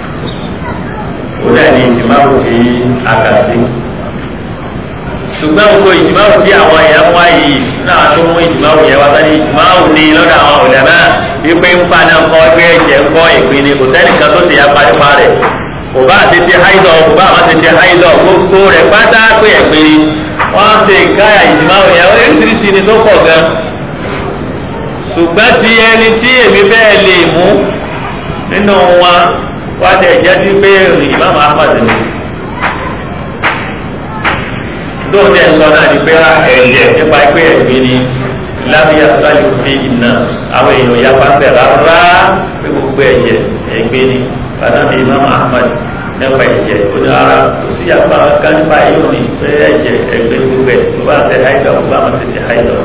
ó dẹ̀ ní ìjìmáwò tí a kà sí ṣùgbọ́n gbogbo ìjìmáwò tí àwọn èèyàn wá yìí náà tó mú ìjìmáwò yẹn wá sáré ìjìmáwò ní lọ́dọ̀ àwọn òlẹ̀mọ́ wípé ń pa náà kọ́ ẹgbẹ́ ẹ̀jẹ̀ ń kọ́ ìpín ni kò sẹ́nìkan tó ti ya paripa rẹ̀ kò bá ti ti háìdọ̀ kò bá àwọn ti ti háìdọ̀ gbogbo rẹ̀ pátá pé ẹ̀gbin ni wọ́n ti káyà ìjìmáwò yẹn oríṣiríṣi ni tó pọ̀ gan ṣùgbọ́n ti ẹni tí èmi bẹ́ẹ̀ lè mú nínú wọn wá tẹ̀ jẹ́ sí pé ìmáàmù Ahmad ni lóòótọ́ ẹ̀ sọ náà ni pé ẹ̀jẹ̀ nípa pé ẹ̀gbin ni lábíyá sálẹ̀ òfin iná àwọn èèyàn ya pàṣẹ rárá pé gbogbo ẹ̀jẹ̀ ẹ̀gbin ni bàtàbí imam ahmad nípa ẹ̀jẹ̀ ó ní ara kò sí apá kan nípa yóò ní pé ẹ̀jẹ̀ ẹ̀gbin gbogbo ẹ̀ tó bá tẹ haidọ̀ tó bá wọn ti tẹ haidọ̀.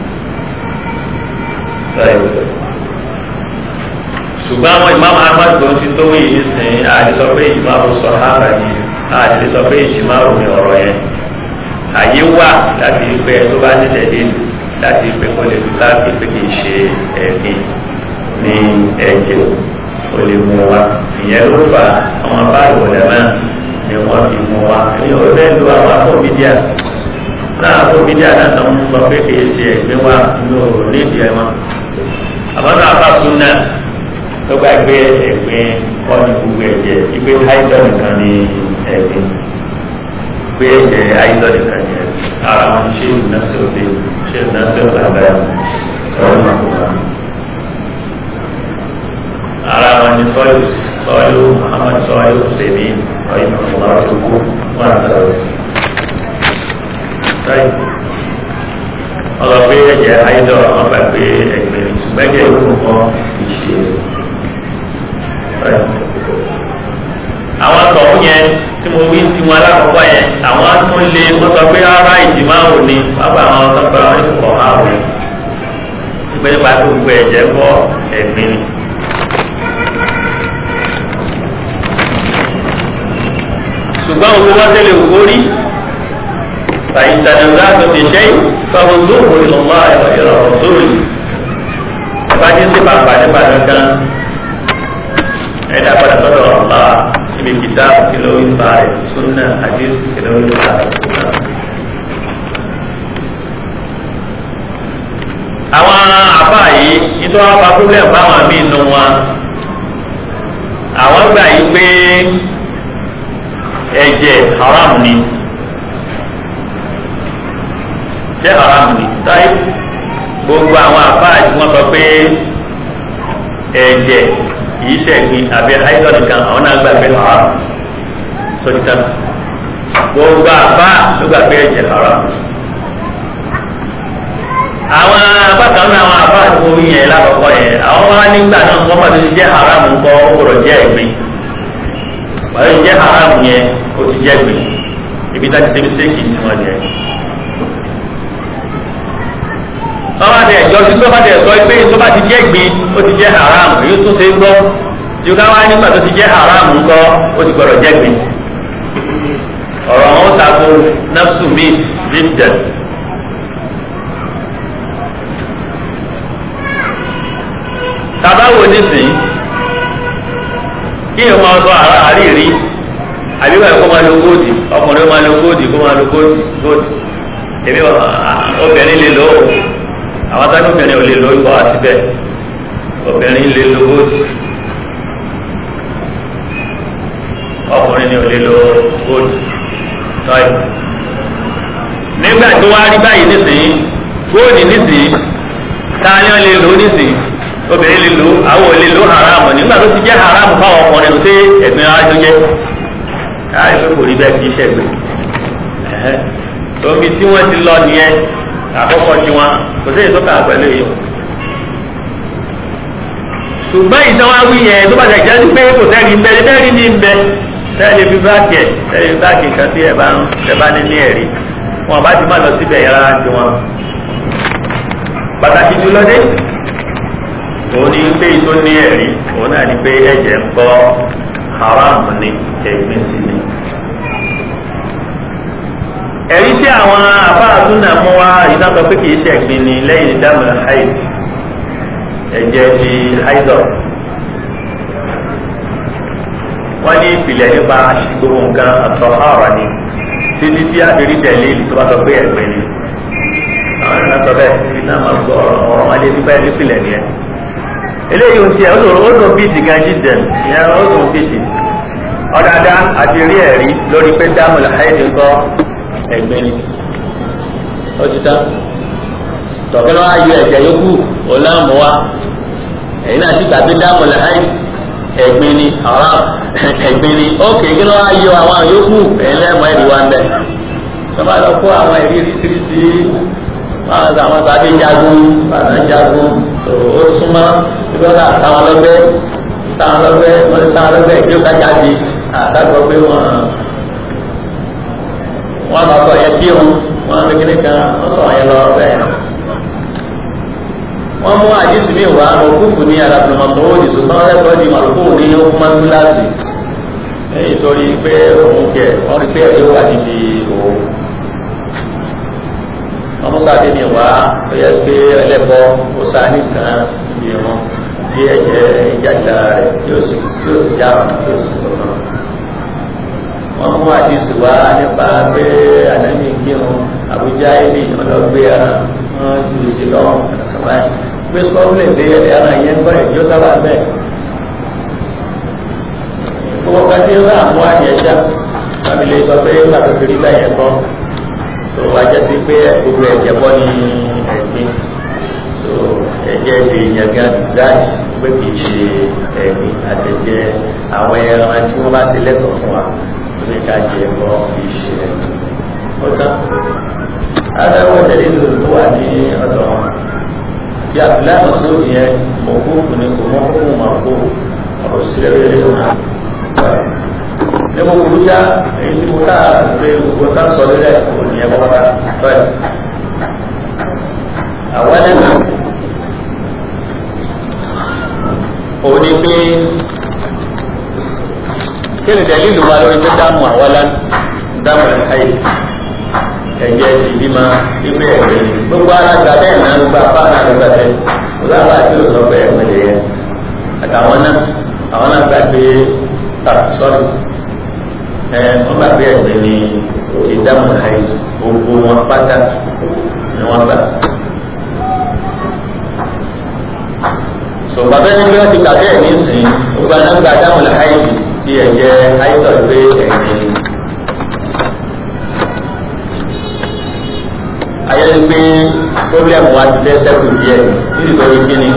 ṣùgbọ́n àwọn imam ahmad tó ti tó wí yìí sìn àdìsọ pé imam sọ hábà yìí àdìsọ pé ìṣìmáwò ni ọ̀rọ̀ yẹn àyè wà láti pé tó bá ní tẹ̀lé láti pé kó lè fi káàkiri pé kì í ṣe ẹ̀mí ní ẹ̀jẹ̀ ó lè mú wa ìyẹn ló fà àwọn báyìí wọlé náà ni wọ́n fi mú wa ní ọ̀rẹ́ lu àwọn afọ́bídíà náà afọ́bídíà náà tó ń sọ pé kì í ṣe ẹ̀mí wa ní òòrùn nídìí ẹ̀ wọn àmọ́ náà bá tún náà tó bá gbé ẹ̀gbin kọ́ ní gbogbo ẹ̀jẹ̀ ìgbé háìdọ̀ nìkan ní ẹ̀gbin pé ẹ ayélujára nìkan yẹn ara wọn ṣé ìnáṣẹ òde ṣé ìnáṣẹ òde abẹ́rẹ́ ọ̀rọ̀ náà kò wá. ara wọn ni sọ́yù sọ́yù muhammad sọ́yù sèmi sọ́yù muhammad ṣubú wọn àtàwọn. sọ́yù ọlọ́pẹ́ ẹ̀jẹ̀ ayélujára wọn gbà pé ẹgbẹ́ ṣùgbẹ́jẹ̀ ìlú kan ìṣe. àwọn tọ̀hún yẹn tí mo wí tí wọn alákọ̀ọ́kọ́ yẹn àwọn tún lé wọ́n sọ pé ara ìdìmọ̀ àwọn ni bàbá àwọn sọ pé àwọn ìkọ̀ àwọn ni ìgbé nípa tó gbé ẹ̀jẹ̀ bọ́ ẹ̀gbin ni. ṣùgbọ́n owó wọ́n tẹ́lẹ̀ wò rí fàyìntàdàgbà tó ti ṣe fáwọn tó wò lọ́wọ́ ẹ̀rọ sórí ìbájú sí bàbá nípa kankan ẹ̀dá padà sọ́dọ̀ ọ̀la ibi kìtà kìlọ̀ ìfà rẹ̀ súnà àdìs kìlọ̀ ìfà rẹ̀ súnà. àwọn àbá yìí nítorí wọn bá problem báwọn àmì inú wọn àwọn gbà yí pé ẹ̀jẹ̀ haram ni jẹ́ haram ni táyé gbogbo àwọn àbá yìí wọ́n sọ pé ẹ̀jẹ̀ kìí ṣẹ̀gbin àbí àìsàn nìkan àwọn náà gbàgbé haram sọ́jú tán gbogbo àbá ló gbàgbé ẹ̀jẹ̀ haram àwọn abákan náà àwọn àbá àti omi yẹn lákọ̀ọ́kọ́ yẹn àwọn wá nígbà náà wọ́n bá ti jẹ́ haram ńkọ́ ó gbọ́dọ̀ jẹ́ ẹ̀gbin wàá jẹ́ haram yẹn ó ti jẹ́ ẹ̀gbin ibi tá ti débi séèkì tí wọ́n jẹ́ wọ́n bá tẹ̀ ẹ̀jọ́ tí tó bá tẹ̀ sọ pé tó bá ti jẹ́ ẹ̀gbin ó ti jẹ́ haram èyí tó ṣe gbọ́ tí o ká wá nígbà tó ti jẹ́ haram ńkọ́ ó ti gbọ́dọ̀ jẹ́ ẹ̀gbin ọ̀rọ̀ àwọn ó tako nafsu mi jíjẹ. tabawo nísìnyí kí ẹ máa sọ àríyìrí àbíwá ẹ kó máa lo góòdì ọkùnrin máa lo góòdì kó máa lo góòdì góòdì èmi obìnrin lè lò ó àwọn táwọn obìnrin ò lè lò ó ikọ̀ àti bẹ́ẹ̀ obìnrin lè lo góòdì ọkùnrin ni ò lè lo góòdì tọ́yì nígbà tó wá rí báyìí nísìnyí góòdì nísìnyí táyọ̀ lè lò ó nísìnyí obìnrin lè lò àwọn ò lè lò haram nígbà tó ti jẹ́ haram fáwọn ọkùnrin tó ẹ̀gbin ara tó jẹ́ káyọ̀ pé kò rí bẹ́ẹ̀ kì í ṣẹ̀gbin omi tí wọ́n ti lọ nìyẹn àkọ́kọ́ tí wọ́n kò sí èso kà pẹ̀lú èyí ṣùgbọ́n ìtàn wí yẹn tó bá ṣe jẹ́ pé kò sẹ́ni ń bẹ ní bẹ́ẹ̀ ní ń bẹ tẹ́lẹ̀ fi báàkì ẹ̀ tẹ́lẹ̀ fi báàkì kan tí ẹ̀ bá ń tẹ̀ bá ní ní ẹ̀rí wọn bá ti má lọ síbẹ̀ yẹn rárá tí wọn. pàtàkì jùlọ dé òun ní pé tó ní ẹ̀rí òun náà ní pé ẹ̀jẹ̀ ń kọ́ haram ní ẹ̀gbin sí ni. ẹ̀rí tí àwọn afáàtún náà mú wá ìdájọ́ pé kì í ṣe ẹ̀gbin ni lẹ́yìn dámù haid ẹ̀jẹ̀ ti haidọ̀ wọ́n ní ìpìlẹ̀ nípa gbogbo nǹkan àtọ̀hárà ni títí tí a fi rí tẹ̀lé tó bá sọ pé ẹ̀gbẹ́ ni àwọn ìrìnà sọ bẹ́ẹ̀ ibi náà máa gbọ́ ọ̀rọ̀ wọn lé nípa ẹni pìlẹ̀ ni ẹ. eléyìí ohun tí ẹ ó dùn bíìtì gan jíjẹ ìyẹn ó dùn bíìtì ọ̀dàdá àti rí ẹ̀rí lórí pé dámùlà haidi ń kọ́ ẹ̀gbẹ́ ni ó ti tán tọ̀kẹ́ lọ́wọ́ ayọ ẹ̀jẹ̀ yókù ọ̀làmù wa ẹ̀yin náà ti gbàgbé dámùlà haidi ẹ̀gbin ni haram ẹ̀gbin ni ókè kí ló wá yọ àwọn yòókù ẹlẹ́mọ̀ ẹ̀rí wa ń bẹ̀. sọ́ba lọ kó àwọn ẹ̀rí oríṣiríṣi máa ń àwọn tàbí jagun bàtà jagun ó súnmọ́ ìgbọ́dọ̀ àtàwọn lọ́gbẹ́ táwọn lọ́gbẹ́ wọ́n ti táwọn lọ́gbẹ́ ìjọ kájáde àtàgbọ́ pé wọ́n wọ́n bá sọ yẹn bí wọn wọ́n fi kíní kan wọ́n sọ yẹn lọ bẹ́ẹ̀ wọ́n mú àdísì mi wá òkúfù ní alábìnrin òdì ṣùgbọ́n wọ́n lẹ́sọ̀ọ́ di màlúkù ní ọkùnrin kíláàsì èyí torí pé òun kẹ wọ́n rí pé ẹ̀rí wà níbi òun. wọ́n mú sáà mi wá ó yẹ pé ẹlẹ́bọ ó sáà nìkan níbi wọn tí ẹ̀jẹ̀ ìjàjà rẹ̀ yóò sì yóò sì já wọn yóò sì sọ̀rọ̀. wọ́n mú àdísì wá nípa pé ànámì kírun àbújá ibi ọlọ́gbé wọn ju sí lọ́wọ́ kàmáyé gbé sọ́ọ́ lè dé ẹran yẹn gbọ́ ẹ̀ yóò sábà bẹ́ẹ̀. gbogbo kan tí ó rà mú àyẹ̀já àmì lè sọ pé nígbà tó fi rí bẹ́ẹ̀ kọ́ tó wá jẹ́ sí pé gbogbo ẹ̀jẹ̀ bọ́ ní ẹ̀gbin tó ẹ̀jẹ̀ ti yàgá dìsáàjì pé kì í ṣe ẹ̀gbin àtẹ̀jẹ̀ àwọn ẹran tí wọ́n bá ti lẹ́tọ̀ọ́ fún wa lórí ká jẹ bọ́ kì í ṣe ẹ̀gbin. ó tán adáwọ̀ tẹ̀lé ló tó wà ní ọ̀dọ̀ wọn tí abdullahi masoud yẹn mọ̀kúkú ni kò mọ̀kúkú mọ̀kú ọ̀rọ̀ sílẹ̀ lórí ọ̀nà. ní mo kúrú já èyí tí mo ká pé gbogbo ká sọ lórí ẹ̀ kò ní ẹ̀kọ́ bá bẹ́ẹ̀. àwọn ẹlẹ́nu òun ni pé kí ni tẹ̀lé ìlú wa lórí pé dáàmú àwọn ẹlẹ́nu dáàmú ẹ̀ka yìí ẹ̀jẹ̀ ti bímọ ibi ẹ̀gbẹ́ ni gbogbo alága bẹ́ẹ̀ náà gbogbo apá náà ló gbàgbé gbogbo apá tí ó sọ pé ẹ̀gbẹ́ lè yẹ àtàwọn náà àwọn náà gbàgbé sọ́ọ̀dù ẹ̀ wọ́n gbàgbé ẹ̀gbẹ́ ni ìdáhùn àyè gbogbo wọn pátá ni wọ́n gbà. sọ̀gbà bẹ́ẹ̀ ni wọ́n ti gbàgbé ẹ̀ nísìnyí gbogbo aná gba dáhùn àyè ti ẹ̀jẹ̀ àyètọ̀ pé ẹ̀gbẹ́ ni. ayẹyẹ pé problem wa ti fẹ́ sẹ́kù díẹ̀ nítorí kíni.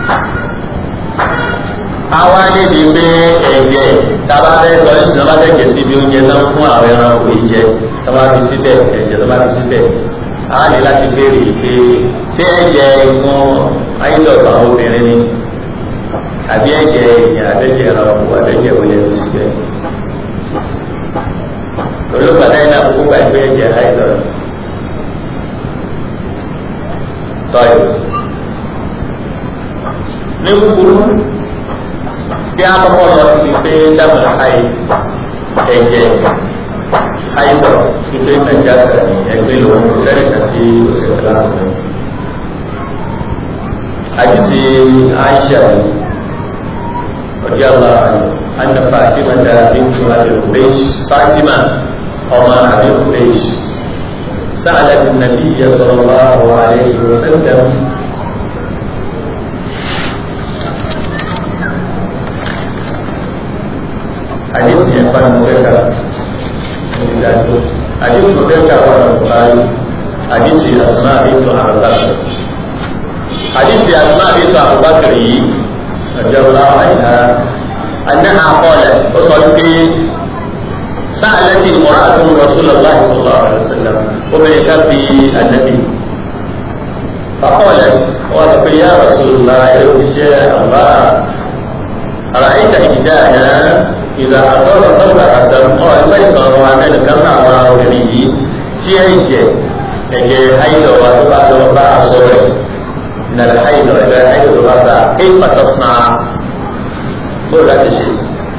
àwa níbi pé ẹ̀jẹ̀ tábà fẹ́ sọ ní ìjọba fẹ́ jẹ síbi oúnjẹ náà fún àwọn ẹran òwe jẹ tábà fi síbẹ̀ ẹ̀jẹ̀ tábà fi síbẹ̀ a ní láti béèrè pé ṣé ẹ̀jẹ̀ ìfún ayélujára àwọn obìnrin ni àbí ẹ̀jẹ̀ ìyẹn abẹ́jẹ̀ ẹran òkú abẹ́jẹ̀ wọlé ní síbẹ̀. olùpàdé náà kúkú gbà pé ẹ̀jẹ̀ ayélujára tọ́yọ̀. ní kúkúrú bí a kọ́kọ́ lọ sí pé dábàá ayé ẹ̀jẹ̀ ayébọ̀ ìgbé nàìjíríà sàní ẹgbẹ́ lòun sẹ́rẹ̀ kàtí òṣèlú láàrin. àdìsí aisha ọjọ́ àlá anna fatima da bintu abdulbesh fatima ọmọ abdulbesh سألت النبي صلى الله عليه وسلم حديث يقال مذكر حديث مذكر والبخاري حديث أسماء بنت عباس àdìsí àtúmọ̀ àdìsí àbúbákiri yìí ọjọ́ ọlọ́wọ́ àyíká anáhà kọ́lẹ̀ ó sọ pé sáàlẹ́tì mọ́ràtún rasulullah sallallahu alaihi wasallam obìnrin kan fi ànábì فقالت قالت يا رسول الله يا الله أرأيت إحدانا إذا أصاب طلقة قال بيت روان كما وراءه تيجي ẹ̀jẹ̀ haidọ̀ wa tó bá lọ bá aṣọ rẹ̀ nàlẹ́ haidọ̀ ẹ̀jẹ̀ haidọ̀ tó bá bá ké pàtó sàn án bó láti ṣe.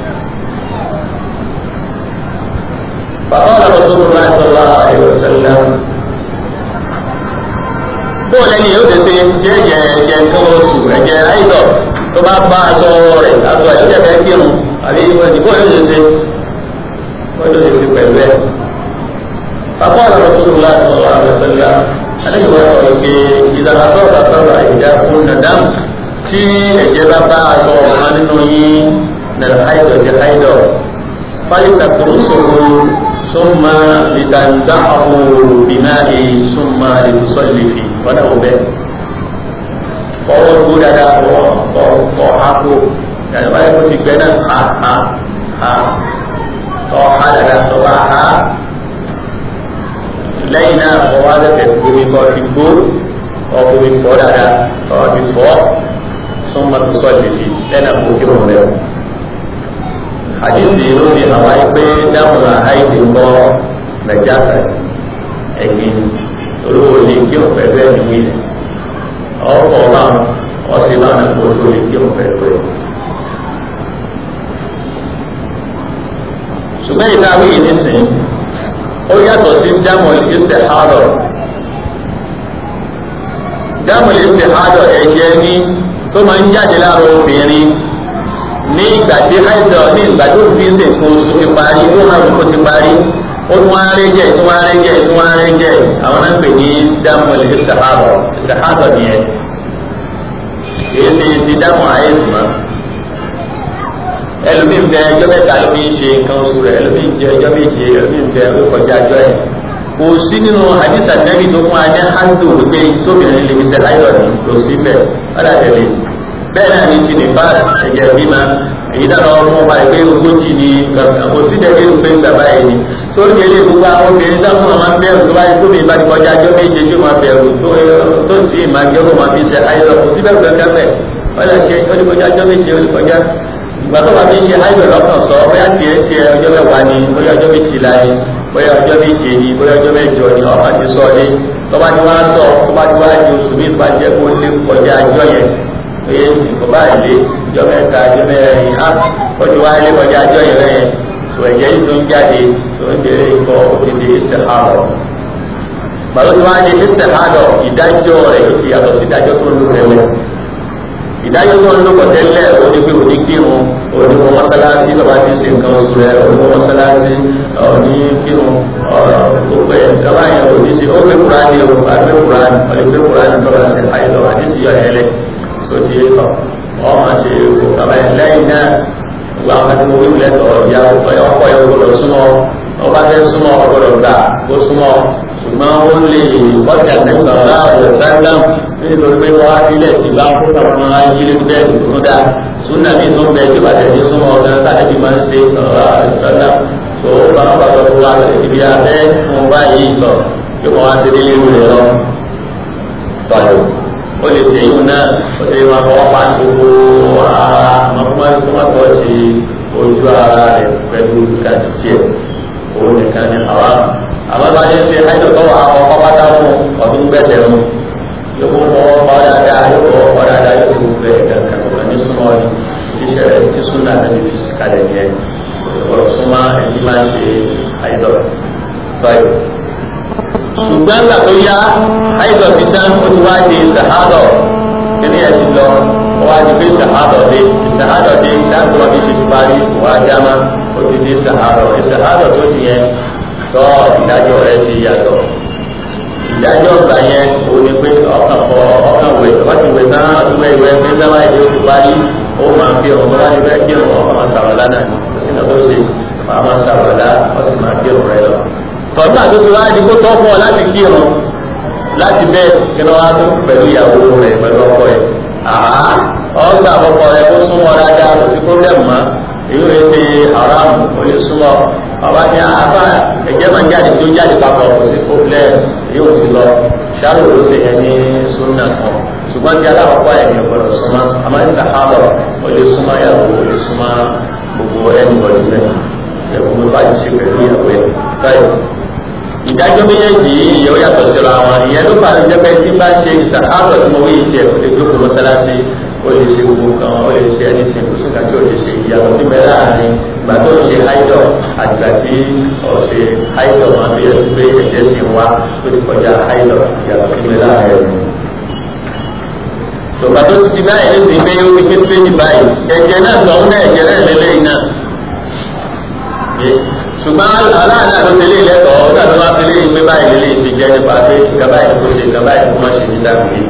فقال رسول الله صلى الله عليه وسلم bó lẹ́ni yóò tètè jẹ́jẹ́ ẹ̀jẹ̀ nǹkan oṣù ẹ̀jẹ̀ haidọ̀ tó bá bá aṣọ rẹ̀ aṣọ ẹ̀ lójẹ́ fẹ́ kírun àbí ìbò yóò tètè wọ́n yóò tètè pẹ̀lú ẹ̀. فقال رسول الله صلى الله عليه وسلم عليه وسلم إذا أصاب سبع إحداكن دم tí ẹ̀jẹ̀ bá bá aṣọ ọ̀kan nínú yín nàlẹ́ haidọ̀ jẹ́ haidọ̀ fálítà kùrùsùrù súnmọ́ lìtàǹdáhù bìmáì súnmọ́ lìtùsọ̀lìfì wọ́n náà bẹ́ẹ̀. fọwọ́ gbó dáadáa wọ́ ọ̀ hákó yàtọ̀ báyìí kó ti gbẹ́ náà ha ha ha ọ̀ ha dáadáa tó bá ha lẹ́yìn náà wọ́n wá lẹ́fẹ̀ gbomi kọ́ fi gbó ọkùnmi fọ́ dáadáa ọ̀ fi fọ́ súnmọ́ tó sọ̀lì fi lẹ́nà kó kí wọ́n lẹ́wọ̀. àdìsí ló fi hàn wáyé pé dáhùn àìdè ń bọ́ nàìjíríà ẹ̀gbìn olówó lè kí wọ́n pẹ̀lú ẹ̀mí wí ni ọkọ̀ báwọn ọ̀sẹ̀ báwọn kó tó lè kí wọ́n pẹ̀lú ẹ̀. ṣùgbọ́n ìdáwí yìí nísìnyí ó yàtọ̀ sí dámọ̀ ìṣẹ̀ àádọ́ dámọ̀ ìṣẹ̀ àádọ́ ẹ̀jẹ̀ ní tó máa ń jáde lára obìnrin ní ìgbà tí haidọ̀ ní ìgbà tó fi ń sèkó oṣù ti parí ó hàn kó ti parí ó tún wá rẹ́ jẹ́ tún wá rẹ́ jẹ́ tún wá rẹ́ jẹ́ àwọn náà ń pè ní dámọ̀ ìṣẹ̀ àádọ́ ìṣẹ̀ àádọ́ nìyẹn èyí ti ti dámọ̀ ayé tùmọ̀ ẹlòmíín bẹ ẹjọ́ mẹ́ta ló fi ń ṣe nǹkan oṣù rẹ̀ ẹlòmíín jẹ ẹjọ́ méje ẹlòmíín bẹ ó kọjá ẹjọ́ ẹ̀ kò sí nínú àdìsá nẹ́bí tó fún ajá hándù pé tóbìnrin lè fi ṣe ayọ̀ ní kò sí bẹ́ẹ̀ ọ̀dà tẹ̀lé bẹ́ẹ̀ náà ní ti nípa ẹ̀jẹ̀ bímọ èyí dáná ọmọ ọba ìpé ogójì ní kò sí dẹ́gbẹ́ ìpé bàbá yìí ni sórí ilé gbogbo àwọn obìnrin dáhùn àwọn máa ń bẹ̀rù tó bá yẹ tóbi ìbá ti kọjá ajọ́ méje tí ó máa bẹ̀rù tó sì máa jẹ́ kó máa fi ṣe ayọ̀ kò sí bẹ́ẹ̀ kankan bẹ́ẹ̀ ọ̀dà ṣe ó ti kọjá ajọ́ méje ó ti kọjá gbàtọ́ bá fi ṣe ayọ̀ lọ́kàn sọ bóyá tiẹ̀ tiẹ̀ ọjọ́ mẹ́wàá ni bóyá ọjọ́ méjìlá ni bóyá ọjọ́ méje ni bóyá ọjọ́ mẹ́jọ ni ọmọ ti sọ ní tọ́ba ti wá sọ tọ́ba ti wá di oṣù mi bá jẹ́ kó lé kọjá ajọ́ yẹn oye ìsìnkú bá lé ọjọ́ mẹ́ta ọjọ́ mẹ́rin á ó ti wá lé kọjá ajọ́ yẹn rẹ̀ sọ ẹ̀jẹ̀ yìí tó ń jáde tó ń bèrè ikọ̀ ó ti di istihadọ̀ gbàtọ́ ti wá di istihadọ̀ ìdájọ́ rẹ̀ ó ti yàtọ̀ sí ìdájọ́ tó ń lò rẹ̀ ìdájọ́ tó ń lókọ̀ tẹ́lẹ̀ òní pé òní kírun òní kọ́ mọ́sálásí lọ́ba ti ṣe nǹkan oṣù rẹ̀ òní kọ́ mọ́sálásí òní kírun gbogbo ẹ̀ kaba yẹn òní ṣe ó gbé kúránì o àgbé kúránì ọ̀lẹ́ gbé kúránì lọ́ba ṣe àyẹ̀lọ́ àdísì yọ ẹ̀lẹ́ sotí ọ̀ ọmọ ṣe kaba yẹn lẹ́yìn náà gbogbo àwọn akẹ́kọ̀ọ́ wíwú lẹ́tọ̀ ìyá ọkọ̀ yẹn gbọdọ̀ súnmọ́ ọba fẹ́ súnmọ́ ọgbọdọ̀ gbà kó súnmọ́ ṣùgbọ́n ó lè kọ́jà nígbà láàbò sáńdàm nítorí pé wọ́n á sílẹ̀ tí bá ń kó àwọn ọmọ ayé bẹ́ẹ̀ tó dá súnà mi tó ń bẹ tí bàtẹ̀ ní súnmọ́ ọ̀dọ́ táyà bí máa ń ṣe sọ̀rọ̀ àìsàlám tó bá wọn bá sọ fún wa ibi abẹ́ fún báyìí sọ pé wọ́n á ti délé ìlú rẹ̀ lọ. tọ́jú ó lè ṣe ìhun náà ó ṣe máa fọwọ́ pa gbogbo ara mọ́kúmọ́tò ṣe ojú ara rẹ̀ pẹ̀lú kàtìtì ẹ̀ òun nìkan ní àwọn àwọn bá yẹn ṣe àìdọ̀tọ̀ àwọn ọkọ̀ pátá fún ọdún gbẹ̀tẹ̀ mu yóò fọwọ́ pa ọ́ dáadáa yóò fọwọ́ pa dáadáa yóò fọwọ́ bẹ̀ kankan wọn ní súnmọ́ ni ṣíṣe rẹ̀ tí súnà náà fi fi kalẹ̀ yẹn ọ̀rọ̀ súnmọ́ ẹni máa ń ṣe àìdọ̀ báyìí. ṣùgbọ́n gbà tó yá àìdọ̀ fi tán ó ti wá di sàhádọ̀ kíní ẹ̀ ti lọ wá di pé sàhádọ̀ dé sàhádọ̀ dé dáàbò wọn fi ti parí wá jámá ó ti di sàhádọ̀ sàhádọ̀ tó ti yẹn tọ́ ìdájọ́ rẹ̀ ti yàtọ̀ ìdájọ́ ọgbà yẹn o ní pé ọkàn kọ ọkàn wẹ̀ wọ́n ti wẹ̀ náà wẹ̀ ìwẹ̀ pé sábà ìdí oṣù parí ó máa fi ọ̀rọ̀ bá ti fẹ́ kí ọ̀rọ̀ ọkàn máa sàrọ̀lá náà ní òsì náà tó ṣe máa máa sàrọ̀lá wọ́n sì máa kí ọ̀rọ̀ rẹ lọ. tọ́jú àtúntò láti kó tọ́ fún ọ láti kí ọ̀rọ̀ láti bẹ́ẹ̀ kí wọ́n á tó pẹ̀lú ìyàwó rẹ̀ pẹ̀lú ọkọ rẹ̀ àá ọgbà ọkọ rẹ̀ kó súnmọ́ dáadáa kò sí pọ́blẹ́mù mọ́ èyí ò ṣe haram kò lè súnmọ́ ọba ní àbá ẹ̀jẹ̀ máa ń jáde tó jáde papọ̀ kò sí pọ́blẹ́mù èyí ò ti lọ ṣáàrò ló ṣe yẹn ní súnà kan ṣùgbọ́n tí aláwọ̀kọ́ ẹ̀ ní ọ̀gbọ́dọ̀ súnmọ́ àmọ́ ní sàhábọ̀ ó lè súnmọ́ ìyàwó ó lè súnmọ́ gbogbo ẹni bọ̀dù rẹ̀ ẹ̀kún bá ti ṣe pẹ̀lú ìyàwó ẹ̀ báyìí ìdájọ́ méjèèjì yìí ìyẹn ó yàtọ̀ síra wọn ìyẹn ló bá jẹ́ pé tí bá ṣe ìsàkáàbọ̀ tí mo wí ìṣe ó lè jókòó mọ́sálásí ó lè ṣe gbogbo kan ó lè ṣe ẹni sìn kóso kàtí ó lè ṣe ìyàtọ̀ tí mẹ́rẹ̀ àárín ìgbà tó ṣe háìdọ̀ àgbà tí ó ṣe háìdọ̀ máa bí ẹni pé ẹ̀jẹ̀ sì ń wá ó ti kọjá háìdọ̀ ìyàtọ̀ tí mẹ́rẹ̀ àárín tòbá tó ti di báyìí ní sìn pé ó ti ké tírẹ́nì báyìí ẹ̀jẹ̀ náà tọ̀ ń bẹ́ ẹ̀jẹ̀ náà lélẹ́yìn náà ṣùgbọ́n aláàlá ló tẹ̀lé ìlẹ́tọ̀ọ́ ọ̀gá tó máa tẹ̀lé ìgbé báyìí lè ṣe jẹ́ nípa pé ìjọba ìkó ṣe ìjọba ìkó má ṣe ní dàgbé.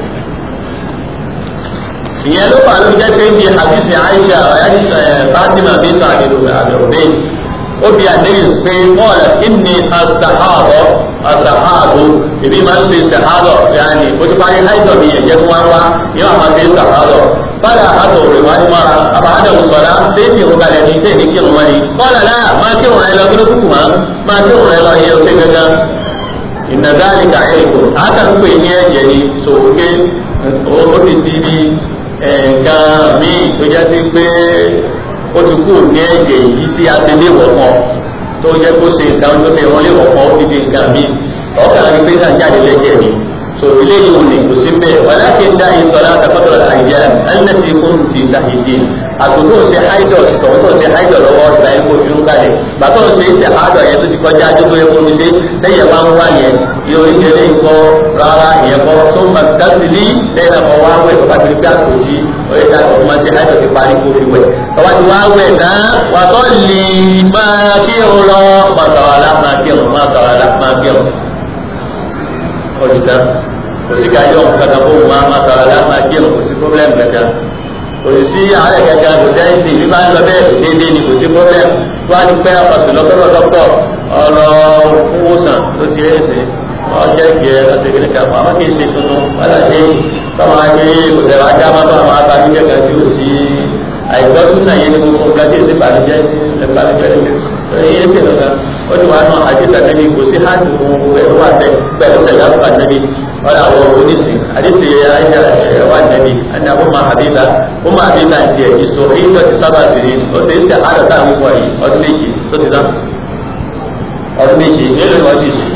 ìyẹn ló fà ló jẹ́ pé bí àbísí Aisha ayájísà Fatima bíntu àbẹ̀rọ̀bẹ́ ó bí àdéhùn pé mọ́ọ̀lá ìní àṣàhàbọ̀ àṣàhàbọ̀ ìbí máa ń ṣe ṣàhàbọ̀ yanni ó ti parí háìtọ̀ mi yẹn jẹ́ fún wa wá yóò máa fi ṣàhàbọ̀ bala hato rẹ̀ wá ní mara àbáhádà òṣùwàlá ṣé kí òun kalẹ̀ ní ṣé ní kí òun wáyé kọ́lá náà máa kí òun rẹ̀ lọ kí ló kúkú máa máa kí òun rẹ̀ lọ yẹ ṣé gángan ìnàdáàlì kàyé ìkó àtàkùn ní ẹ̀jẹ̀ ni sòwòké ó ti di ní nǹkan míì tó jẹ́ sí pé ó ti kú ní ẹ̀jẹ̀ yìí tí a ti lé wọ̀pọ̀ tó jẹ́ kó ṣe nǹkan tó ṣe wọ́n lé wọ̀pọ̀ ó ti di nǹkan míì ọ̀kàn ní pé náà jáde lẹ́jẹ̀ ni so eléyìí ò ní kò sí bẹ́ẹ̀ wàlákin dá ìsọ̀lá àtàkọ́tọ̀ àyà ẹlẹ́tì kún ti tàhìdì àtúntò ṣe haidọ̀ tọ̀wọ́ tó ṣe haidọ̀ lọ́wọ́ ìgbà yẹn kó fi ń kalẹ̀ bàtọ̀ ṣe ṣe haidọ̀ yẹn tó ti kọjá àdúgbò yẹn kó mi ṣe lẹ́yìn bá ń wá yẹn yóò ń ṣe léyìn kọ́ rárá ìyẹn kọ́ tó ń bá dásìlì lẹ́yìn náà kọ́ wá wẹ̀ bàbá ti rí bí àtòjì oye ká tó máa ṣe haidọ̀ ti parí kó fi wẹ̀ bàbá ti wá wẹ̀ náà wà tó lè máa kírun lọ máa tàwọn alá máa kírun máa tàwọn alá máa kírun ọ̀dùtà òsì ká yọ nǹkan kan fóun máa máa tọrọ láti máa jẹun kò sí pọ́blẹ́mù kankan kò sí àárẹ̀ kankan kò sí ẹ̀yìn tí ìbí bá ń lọ bẹ́ẹ̀ déédéé ni kò sí pọ́blẹ́mù tó wá ní pẹ́ ọ̀sùn lọ́sọ̀rọ̀ dọ́kítọ̀ ọ̀rọ̀ fúnwòsàn ló ti rẹ̀ sí ọjọ́ ìgbẹ́ ọ̀sẹ̀ kìíní kan fún àwọn kì í ṣe tuntun wọ́n ṣe tọ́wọ́n á gbé kò tẹ̀ wá já mọ́tò àwọn abájújẹ́ kan tí ó sí àìgbọ́sùn náà yẹn ní gbogbo nǹkan tí èsì bàlùjẹ́ bàlùjẹ́ ẹ̀yẹ ṣe lọ́gà ó ti wá náà àdìsá nẹ́bí kò sí hàn tó gbogbo ẹ̀rọ wà bẹ́ẹ̀ pẹ̀lú tẹ̀lé àbúkà nẹ́bí ọ̀rọ̀ àwọn oníṣì àdìsí àyà wà nẹ́bí ẹni àbú máa àbíbá ó máa àbíbá ti ẹ̀ ìṣó èyí tó ti sábà sí ni ó ti ṣe àádọ́ táwọn ìwọ̀ yìí ọdún méjì tó ti dán ọdún méjì nílùú ọdún méjì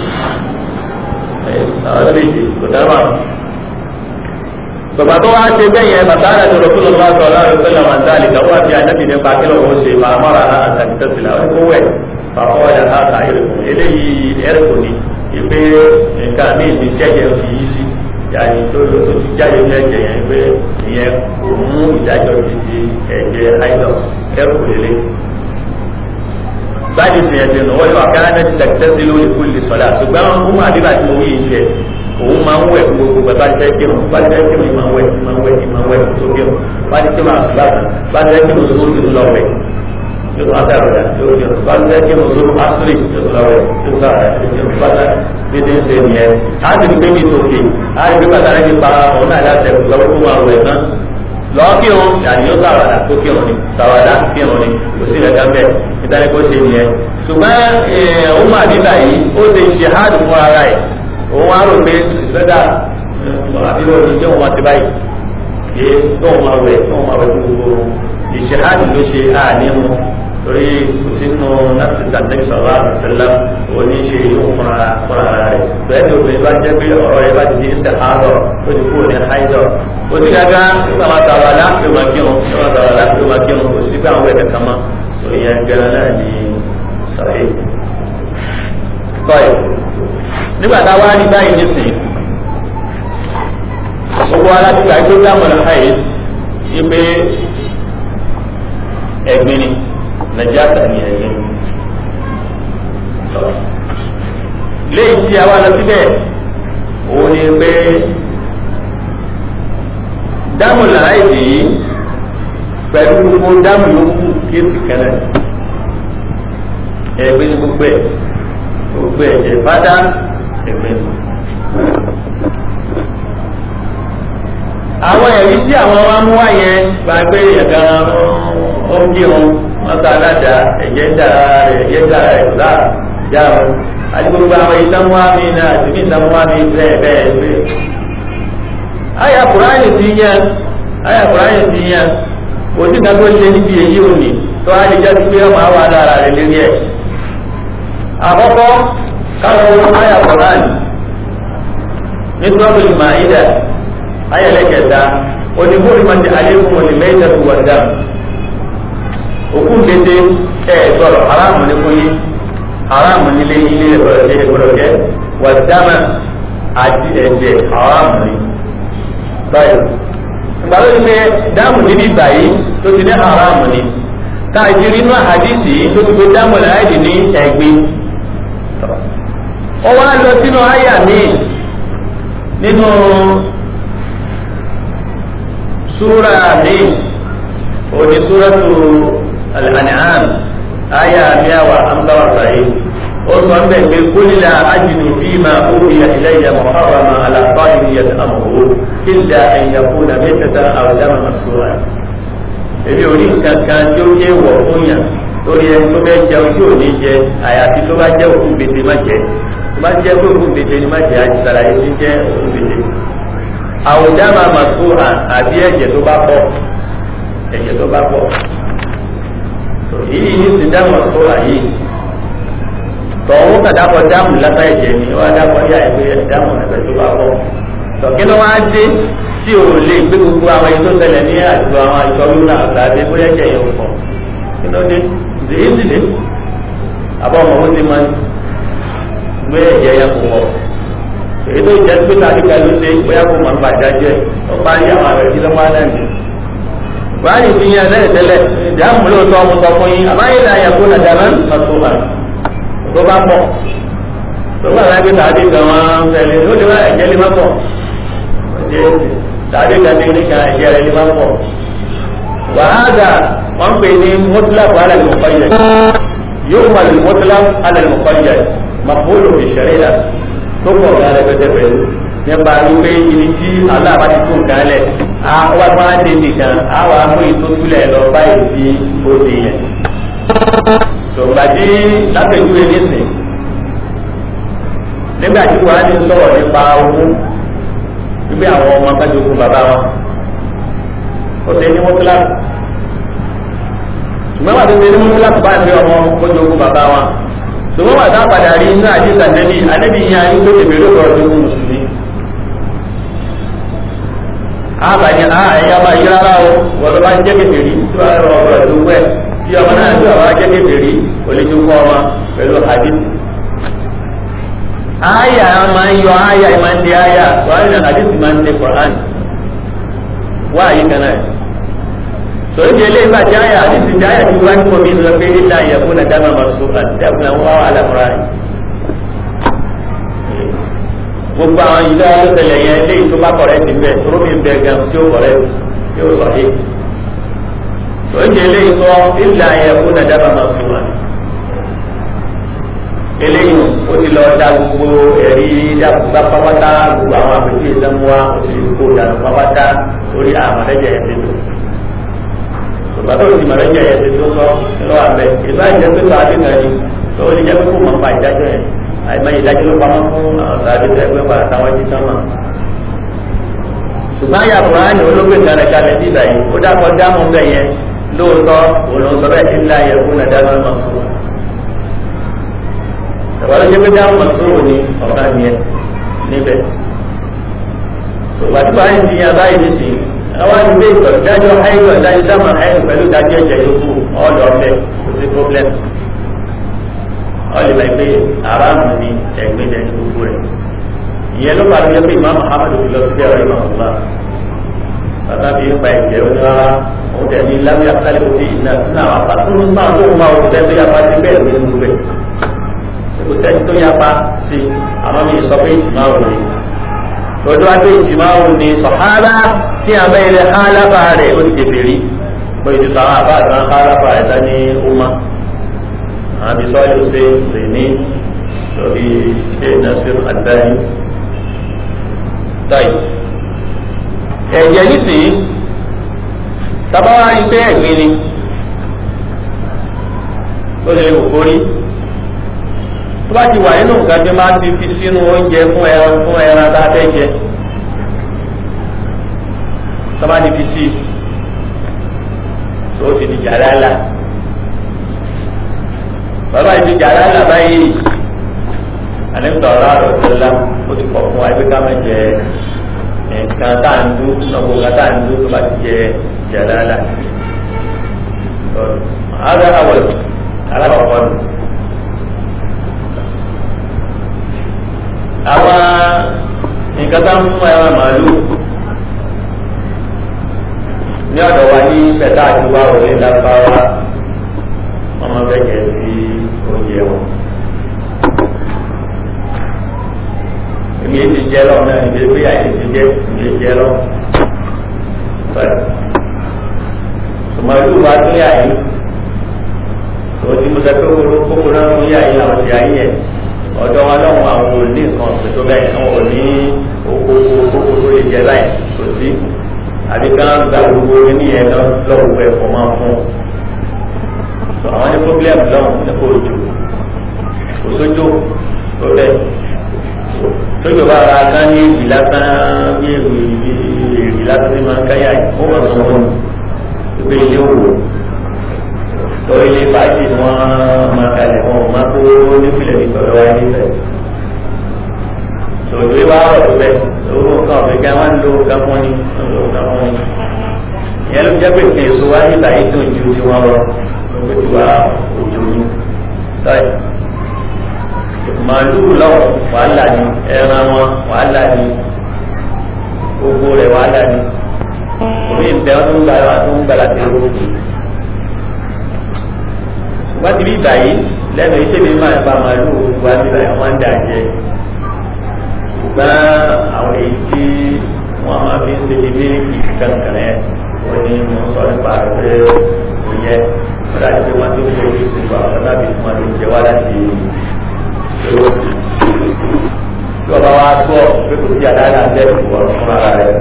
ọdún méjì kò dáná tọba tó wá ṣe bẹ́ẹ̀ yẹn bàtà àti rọ̀tún lọ́wọ́ àti ọ̀làrọ̀ sọ́lá máa ń dá àlìkà wọ́n àti ànábì nípa kí lọ́wọ́ ṣe máa mọ́ra àtàkì tẹ̀sílà ó ní kó wẹ̀ fàwọn ọ̀yà láta ẹ̀rẹ̀kùn eléyìí ẹ̀rẹ̀kùn ni ìpè nǹkan mi ti jẹ́jẹ́ ti yí sí yàrá tó ló tó ti jáde ní ẹ̀jẹ̀ yẹn pé ìyẹn kò mú ìdájọ́ ti di ẹ̀jẹ̀ àìlọ́ ẹ̀rẹ̀kùn lélẹ̀ báyìí ti ẹ̀jẹ̀ nù wọ́n yóò àkàrà náà ti tẹ̀sí lórí kúlì sọ̀lá ṣùgbọ́n ó máa dé láti mọ wíyìn jẹ òun máa ń wẹ̀ gbogbo bàbá tẹ́ kírun bá tẹ́ kírun ìmọ̀ wẹ̀ ìmọ̀ wẹ̀ ìmọ̀ wẹ̀ tó kírun bá tẹ́ kírun àṣùbà bá tẹ́ kírun tó ti lọ wẹ̀ yóò tó àtàrà rẹ̀ tó kírun bá tẹ́ kírun tó asúrì yóò tó lọ wẹ̀ yóò tó àrà yóò kírun bá tẹ́ dédé ń ṣe nìyẹn á ti di pé mi tòkè á ti di pé bàtà rẹ̀ ti pa òun náà láti ẹ̀kú lọ́wọ́ tó wà wẹ̀ náà lọ́ọ́ kírun yàrá yóò sàwàdà tó kírun ni sàwàdà kírun ni kò sí ẹ̀ka bẹ́ẹ̀ nítorí kó ṣe nìyẹn ṣùgbọ́n ọmọ àdìbà yìí ó ti ṣe háàdù fún ara ẹ̀ òun á rò pé lọ́dà àbílẹ̀ òní jẹ́ òun àti báyìí ṣe tóun máa wẹ̀ tóun máa wẹ̀ gbogbo ìṣe háàdù ló ṣe àní mu torí kò sínú láti sàtẹ́kì sọ̀rọ̀ àbẹ̀sẹ̀lá òní ṣe ìlú fúnra fúnra rẹ̀ bẹ́ẹ̀ ni obìnrin bá jẹ́ pé ọ̀rọ̀ rẹ̀ bá ti di ìṣẹ̀ àárọ̀ ó ti kúrò ní haidọ̀ ó ti gágá nígbà máa tàwa láti máa kírun nígbà máa tàwa láti máa kírun kò sí pé àwọn ẹ̀kẹ́ kan mọ́ ìyẹn gẹ́gẹ́ náà ní sọ̀rọ̀ tọ́yì nígbà tá a wá rí báyìí nísìnyí gbogbo alágbègbè àti dámọ̀lá káyé yí pé ẹ̀gbin ni nàìjíríà ní ẹ̀gbin léyìí tí a wá lọ síbẹ̀ òun ni pé dámọ̀lá àìdí yìí pẹ̀lú gbogbo dámù yòókù kéèsì kẹlẹ̀ ẹgbẹ́ ní gbogbo ẹ̀ gbogbo ẹ̀ ẹ̀ bá dá ẹgbẹ́ ní. àwọn ẹ̀rí tí àwọn wa mú wá yẹn gba pé ẹ̀ka ó ń bí wọn wọn ta aládàá ẹ̀jẹ̀ ń dára rẹ̀ ẹ̀jẹ̀ ń dára rẹ̀ kò láà yá wọn àti gbogbo àwọn ìtàmúwá mi náà àti mí ìtàmúwá mi bẹ́ẹ̀ bẹ́ẹ̀ pé. àyà kùránì ti yẹn àyà kùránì ti yẹn kò sí ìdájọ́ ṣe níbi èyí òní tó á lè jẹ́ pé ọmọ àwọn adára rẹ̀ lérí ẹ̀. àkọ́kọ́ káwọn àyà kùránì nítorí ìmọ̀ ìdá ayẹlẹkẹta onígbòrí máa ti alẹ́kùn òní mẹ́ta tó wà dá òkú dédé ẹ gbọ́dọ̀ aráàmù ní fún yín aráàmù nílé ilé ẹgbọ́dọ̀ jẹ ẹgbọ́dọ̀ jẹ wà dámà àti ẹ̀jẹ̀ aráàmù ní. báyìí ìgbà tó ti pé dáàmù níbi báyìí tó ti ní aráàmù ní ká ìdírí inú àdìsí tó ti pé dáàmù láìdí ní ẹ̀gbin. ó wá lọ sínú àyà míì nínú súra mi òní súratu al-an'am aya miawa amsawa sahi ó sọ ń bẹ̀ pé kúlìlà ajidu fima uhiya ilayya muharrama ala ta'imi yat'amuhu illa an yakuna maytatan aw daman masfuhan èmi ò ní nǹkan kan tí ó yé wọ̀ fún yàn lórí ẹni tó bẹ́ jẹun tí ò ní jẹ àyàfi tó bá jẹ́ òkú gbèsè má jẹ tó bá jẹ́ pé òkú gbèsè ni má jẹ àti sàlàyé tí jẹ́ òkú gbèsè àwùjáma màsúhà àbí ẹ̀jẹ̀ tó bá pọ̀ ẹ̀jẹ̀ tó bá pọ̀ yìí yìí ti dá màsúhà yìí tọ̀hún kàdákọ̀ dáàmù látà ẹ̀jẹ̀ ni wọ́n á dákọ̀ yá ẹ̀gbẹ́ dáàmù ẹ̀jẹ̀ tó bá pọ̀ tọ̀kí ló wá dé tí o lè gbé gbogbo àwọn èyí tó tẹ̀lé ní àjọ àwọn àjọ lónà àgbàdé bóyá ẹ̀jẹ̀ yẹn pọ̀ kí ló dé ìdèyí sì dé àbọ̀ ọmọ ó ti máa gbé ẹ̀jẹ̀ yẹn pọ̀ èyí tó jẹ́ pé tàbíkà ló ṣe bóyá kó máa ń bàjá jẹ́ ó bá yí àwọn àrẹ̀ sílẹ̀ máa náà ní. Báyìí fi yan lẹ́yìn tẹ́lẹ̀ ìjà ń múlò tó ọmọ sọ fún yín àmáyé là yẹ kó nàjà náà lọ́sọ̀ bá tó bá pọ̀. Tó bá rẹ̀ pé tàbí kan wọn fẹ̀lẹ̀ ó lè má ẹ̀jẹ̀ lè má pọ̀. Tàbí kan ní ní kan ẹ̀jẹ̀ rẹ̀ lè má pọ̀. Wàhálà wọ́n pè ní mọ́tíláàpù alẹ́ mọ̀kọ́yẹ̀. Yóò wà ní mọ́tíláàpù alẹ́ mọ̀kọ́yẹ̀. Màfúlù ìṣẹ̀rẹ̀ tó pọ̀ gan rẹpẹtẹ pẹ̀lú nípa wípé ibi tí aláàbá ti tún nǹkan lẹ̀ á wá bá wá dé nìkan á wà á mú ìtòsílẹ̀ lọ báyìí sí òde yẹn. ṣùgbọ́n tí lápẹ̀júwe nísìn nígbà tí wàá ní sọ̀rọ̀ nípa owó wípé àwọn ọmọ kájọkùn bàbá wọn ó ṣe ní mọ́tíláàpù ṣùgbọ́n wà tó ṣe ní mọ́tíláàpù bá ń fi ọmọ kájọkùn bàbá wọn ṣùgbọ́n wà tá padà rí inú àdìsá nẹ́bí anẹ́bí yẹn ayé tó tèmi lóko ọdún fún mùsùlùmí. àbàní a ẹ̀yà máa yí rárá o wọ́n ló bá jẹ́ kékeré tí wọ́n rọ ọ̀rọ̀ ìlú wẹ̀ tí ọmọ náà tí ọmọ jẹ́ kékeré kò lè jókòó ọmọ pẹ̀lú hadith. àyà máa ń yọ àyà máa ń di àyà wọ́n á ní hadith máa ń di Qur'an wá àyè kan náà sọ̀rọ̀ di eléyìí bá ti àyà àdìsí ti àyà tí wọ́n ti kọ́ mi lọ pé ilé àyẹ̀kú náà dáná máa so àti ẹ̀kún náà wọ́n wà lámúra rẹ̀. gbogbo àwọn ìlú alóṣèlè yẹn léyìí tó bá kọ̀rẹ́ ti bẹ̀ tó mi bẹ̀ gan tí ó kọ̀rẹ́ tí ó sọ yìí. sọ̀rọ̀ di eléyìí sọ ilé àyẹ̀kú náà dáná máa so wà. eléyìí ó ti lọ da gbogbo ẹ̀rí dábùgbà pápátá gbogbo àwọn àpèjì ìdánwò ó ti kó dànù pápátá lórí àwọn ẹ̀jẹ̀ ẹ̀ bàbá òsì màrẹ́ jẹ́ ẹ̀sẹ̀ tó sọ lọ́wọ́ àbẹ̀ ìbá jẹ́ pé tó adé kan yìí tó ó lè jẹ́ pé kó mọ̀ nípa ìdájọ́ yẹn àìmọ̀ ìdájọ́ ló pamọ́ fún àwọn sàbí ẹgbẹ́ padà táwọn jí sánmà. ṣùgbọ́n àyà kùránì olóògbé kalẹ̀ kalẹ̀ sí ìgbà yìí ó dákọ̀ dáhùn bẹ́ẹ̀ yẹn lóòótọ́ òun sọ bẹ́ẹ̀ ti ń la yẹ fún ẹ̀dá lọ́nà sùn. ìwà ló jẹ́ pé dáhùn sùn ní ọ̀gá yẹn níbẹ̀. ṣùgbọ́n tí wàá ń di abáyé nísìnyí àwọn àdúgbò ìtọ̀ ìdájọ́ àìsàn ìdájọ́ dámà àìsàn pẹ̀lú ìdájọ́ ẹ̀jẹ̀ yòókù ọ̀dọ̀ ọ̀fẹ́ kò sí problem. ọ̀lẹ́ bá gbé aráàmù ní ẹ̀gbẹ́ ní ẹni gbogbo rẹ̀. ìyẹn ló pàdé pé ìmọ̀ muhammadu fi lọ sí ẹ̀rọ ìmọ̀ ọ̀la. bàbá mi ń pa ẹ̀jẹ̀ ó ní wá òun tẹ̀ ní lábẹ́ àkàlẹ̀ òde ìná náà wà pa tó ń sàn tó ń máa òun tẹ́ tó yapa sí bẹ́ẹ̀ ló ń gbé. kò tẹ́ tó yapa sí àmọ́ mi sọ pé ìmọ̀ òun lọ́dọ́ wá pé ìjìmá òun ni sọ̀hálà tí a bẹ́ẹ̀ lẹ hálàfà rẹ̀ ó ti tètè bó ti sọ àwọn àbá àtàn hálàfà rẹ̀ tá ní ọmọ àbí sọ́yìn ṣe lè ní lórí ṣe nasir àdáyé táyì ẹ̀jẹ̀ nísìnyí tábàwá rí pé ẹ̀gbin ni ó lè wò kórí tó bá ti wà nínú nǹkan tí máa ti fi sínú oúnjẹ fún ẹran fún ẹran tá a fẹ́ jẹ tó bá ti fi sí tó ti di jàlálà bàbá yìí ti jàlálà báyìí àlẹ́sọ̀ ọ̀rọ̀ àròsọ̀lá ó ti kọ̀ fún wa pé ká má jẹ nǹkan tá à ń dú ọgbọ̀n nǹkan tá à ń dú tó bá ti jẹ jàlálà. هذا أول alákọ̀ọ́kọ́ nù. àwọn nǹkan tá ń mú ẹran màálù ní ọ̀dọ̀ wa ní pẹ̀tà àti wá òní lábáwá wọ́n máa fẹ́ jẹ́ sí oúnjẹ wọn. èmi èyí ti jẹ́ lọ náà ìgbé pé àyè ti jẹ́ ìgbé jẹ́ lọ. tòmátò wa tó yà yìí òtí mo sọ pé kókó náà ń yá yín àwọn ti ayé yẹn ọ̀dọ̀ wọn lọ́wọ́ àwọn ò ní nǹkan ọ̀sìn tó bẹ́ẹ̀ àwọn ò ní oko kókó tó lè jẹ báyìí kò sí àbí kan gba gbogbo oníyẹn lọ́wọ́ ẹ̀fọ́ máa fún un àwọn ní pọ́blẹ́mù lọ́wọ́ nípa òjò kò sójó tó bẹ́ẹ̀ sójó bá ra ká ní èwì lásán ní èwì èwì lásán ní máa ń káyà yìí ó wà lọ́wọ́ ìgbé ilé òwò torí ilé fàájì wọn máa kalẹ̀ wọn máa kó nípìnlẹ̀ ní sọ̀rọ̀ wáyé nífẹ̀ẹ́. Tòlú wa rọ̀ tó bẹ̀ owó nǹkan ọ̀fẹ́ gá máa ń lo nǹkan fún ni lo nǹkan fún ni. Ìyẹn ló jẹ́ pé kí èso wá nígbà yìí tó ju ti wọn lọ lóko tí wàá òjò ní. Sọ́yì. Màálù lọ́wọ́ wàhálà ni ẹran wọn wàhálà ni gbogbo rẹ̀ wàhálà ni. Omi ìbẹ́ wọn tó ń gbà tó ń gbà láti owó wọ́n ti bí báyìí lẹ́nu iṣẹ́ mi máa ba màálù wá bí báyìí wọ́n ń dà jẹ ṣùgbọ́n àwọn èyí tí wọ́n máa fi ń ṣe ilé kankan ẹ̀ wọ́n ní mo sọ nípa rẹ̀ ìyẹn wọ́n dàbí pé wọ́n ti ń kó orí ìsìnkú àwọn ọ̀nàbí tí wọ́n ti ń jẹ wá láti èrò tí ọba wa gbọ́ pé kò sí àdáyà bẹ́ẹ̀ wọ̀ fún ara rẹ̀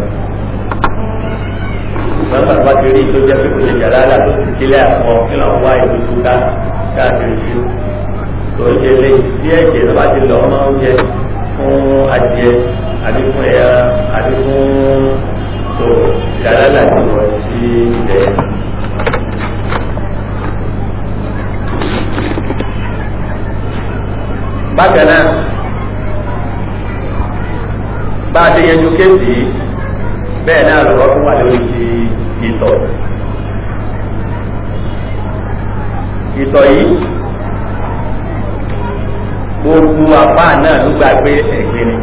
ṣùgbọ́n bàbá ti rí tó jẹ́ pé kò lè jà lára tó ti kílẹ̀ àpọ̀ kí lọ́n wá ìlú tó ká káàkiri sí tó ń jẹ lé tí ẹ̀jẹ̀ tó bá ti lọ máa ń jẹ fún adìẹ àbí fún ẹ̀yà àbí fún tó jà lára ti wọ̀ sí ilẹ̀. bákan náà bá a ti yẹjú kéèsì bẹ́ẹ̀ náà lọ́wọ́ fún wa lórí ti ìtọ̀. ìtọ̀ yìí gbogbo àpá náà ló gbà pé ẹ̀gbin ni.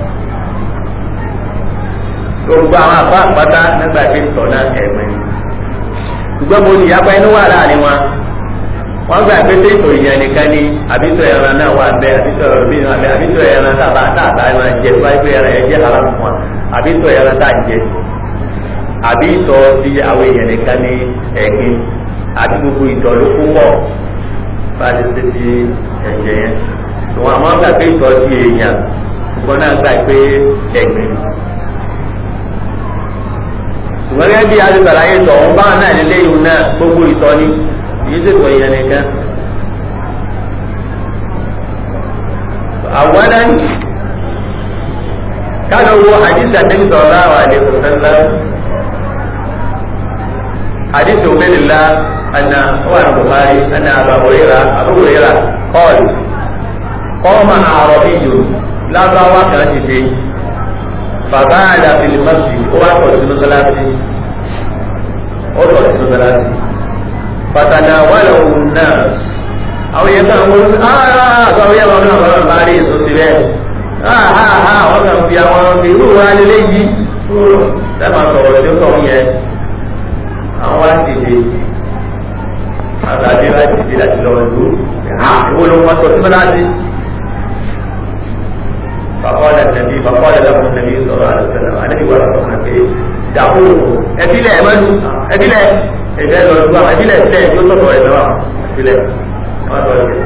gbogbo àwọn àpá àpáta nígbà pé ìtọ̀ náà ẹ̀gbin ni. ṣùgbọ́n mo ní yàgbá inú wà láàrin wọn. wọ́n gbà pé tí ìtọ̀ ìyẹn nìkan ni àbítọ̀ ẹran náà wà bẹ́ẹ̀ àbítọ̀ ẹ̀rọ̀bí náà bẹ́ẹ̀ àbítọ̀ ẹran tàbá tàbá máa jẹ wáyé ẹran ẹ̀ jẹ́ haram fún wa àbítọ̀ ẹran tá à ń jẹ àbí ìtọ̀ ti àwọn èèyàn nìkan ní ẹ̀gbin àti gbogbo ìtọ̀ ló kún wọ̀ bá a ti ṣe ti ẹ̀jẹ̀ yẹn ṣùgbọ́n àwọn gbà pé ìtọ̀ ti èèyàn ṣùgbọ́n náà gbà pé ẹ̀gbin ṣùgbọ́n gẹ́gẹ́ bí alùpàlàyé ìtọ̀ ọ̀hún báwọn náà nílé ìhun náà gbogbo ìtọ̀ ni èyí tó tọ̀ èèyàn nìkan. àwọn náà káàdọ̀ wo àdìsá tẹ́lifí sọ̀rọ̀ àwọn àdìsá sẹ́lẹ̀ حديث عبيد الله أن هو البخاري أن أبا هريرة أبو هريرة قال قام أعرابي لا ضوى كانت فبال في المسجد هو أقول سنة ثلاثة أقول سنة ثلاثة فتناوله الناس أو يتأمل آه أو يتأمل آه باري سنة آه آه آه وكان في أمر في هو على ليجي تما صورة يوم àwọn wá dìde àtàdé wá dìde láti lọ ìlú ìwọ ló wọn sọ síbẹ̀ láti. Bàbáwọlá nàbí bàbáwọlá lọ́wọ́ nàbí sọ̀rọ̀ àlùsọ̀nà àdébí wà lọ́wọ́ nàbí dàbò ẹbílẹ̀ ẹ̀mẹ́nu ẹbílẹ̀ ẹ̀bẹ̀ lọ ìlú àwọn ẹbílẹ̀ ẹ̀bílẹ̀ yóò sọ̀rọ̀ ẹ̀ lọ́wọ́ ẹbílẹ̀ wọn lọ sí.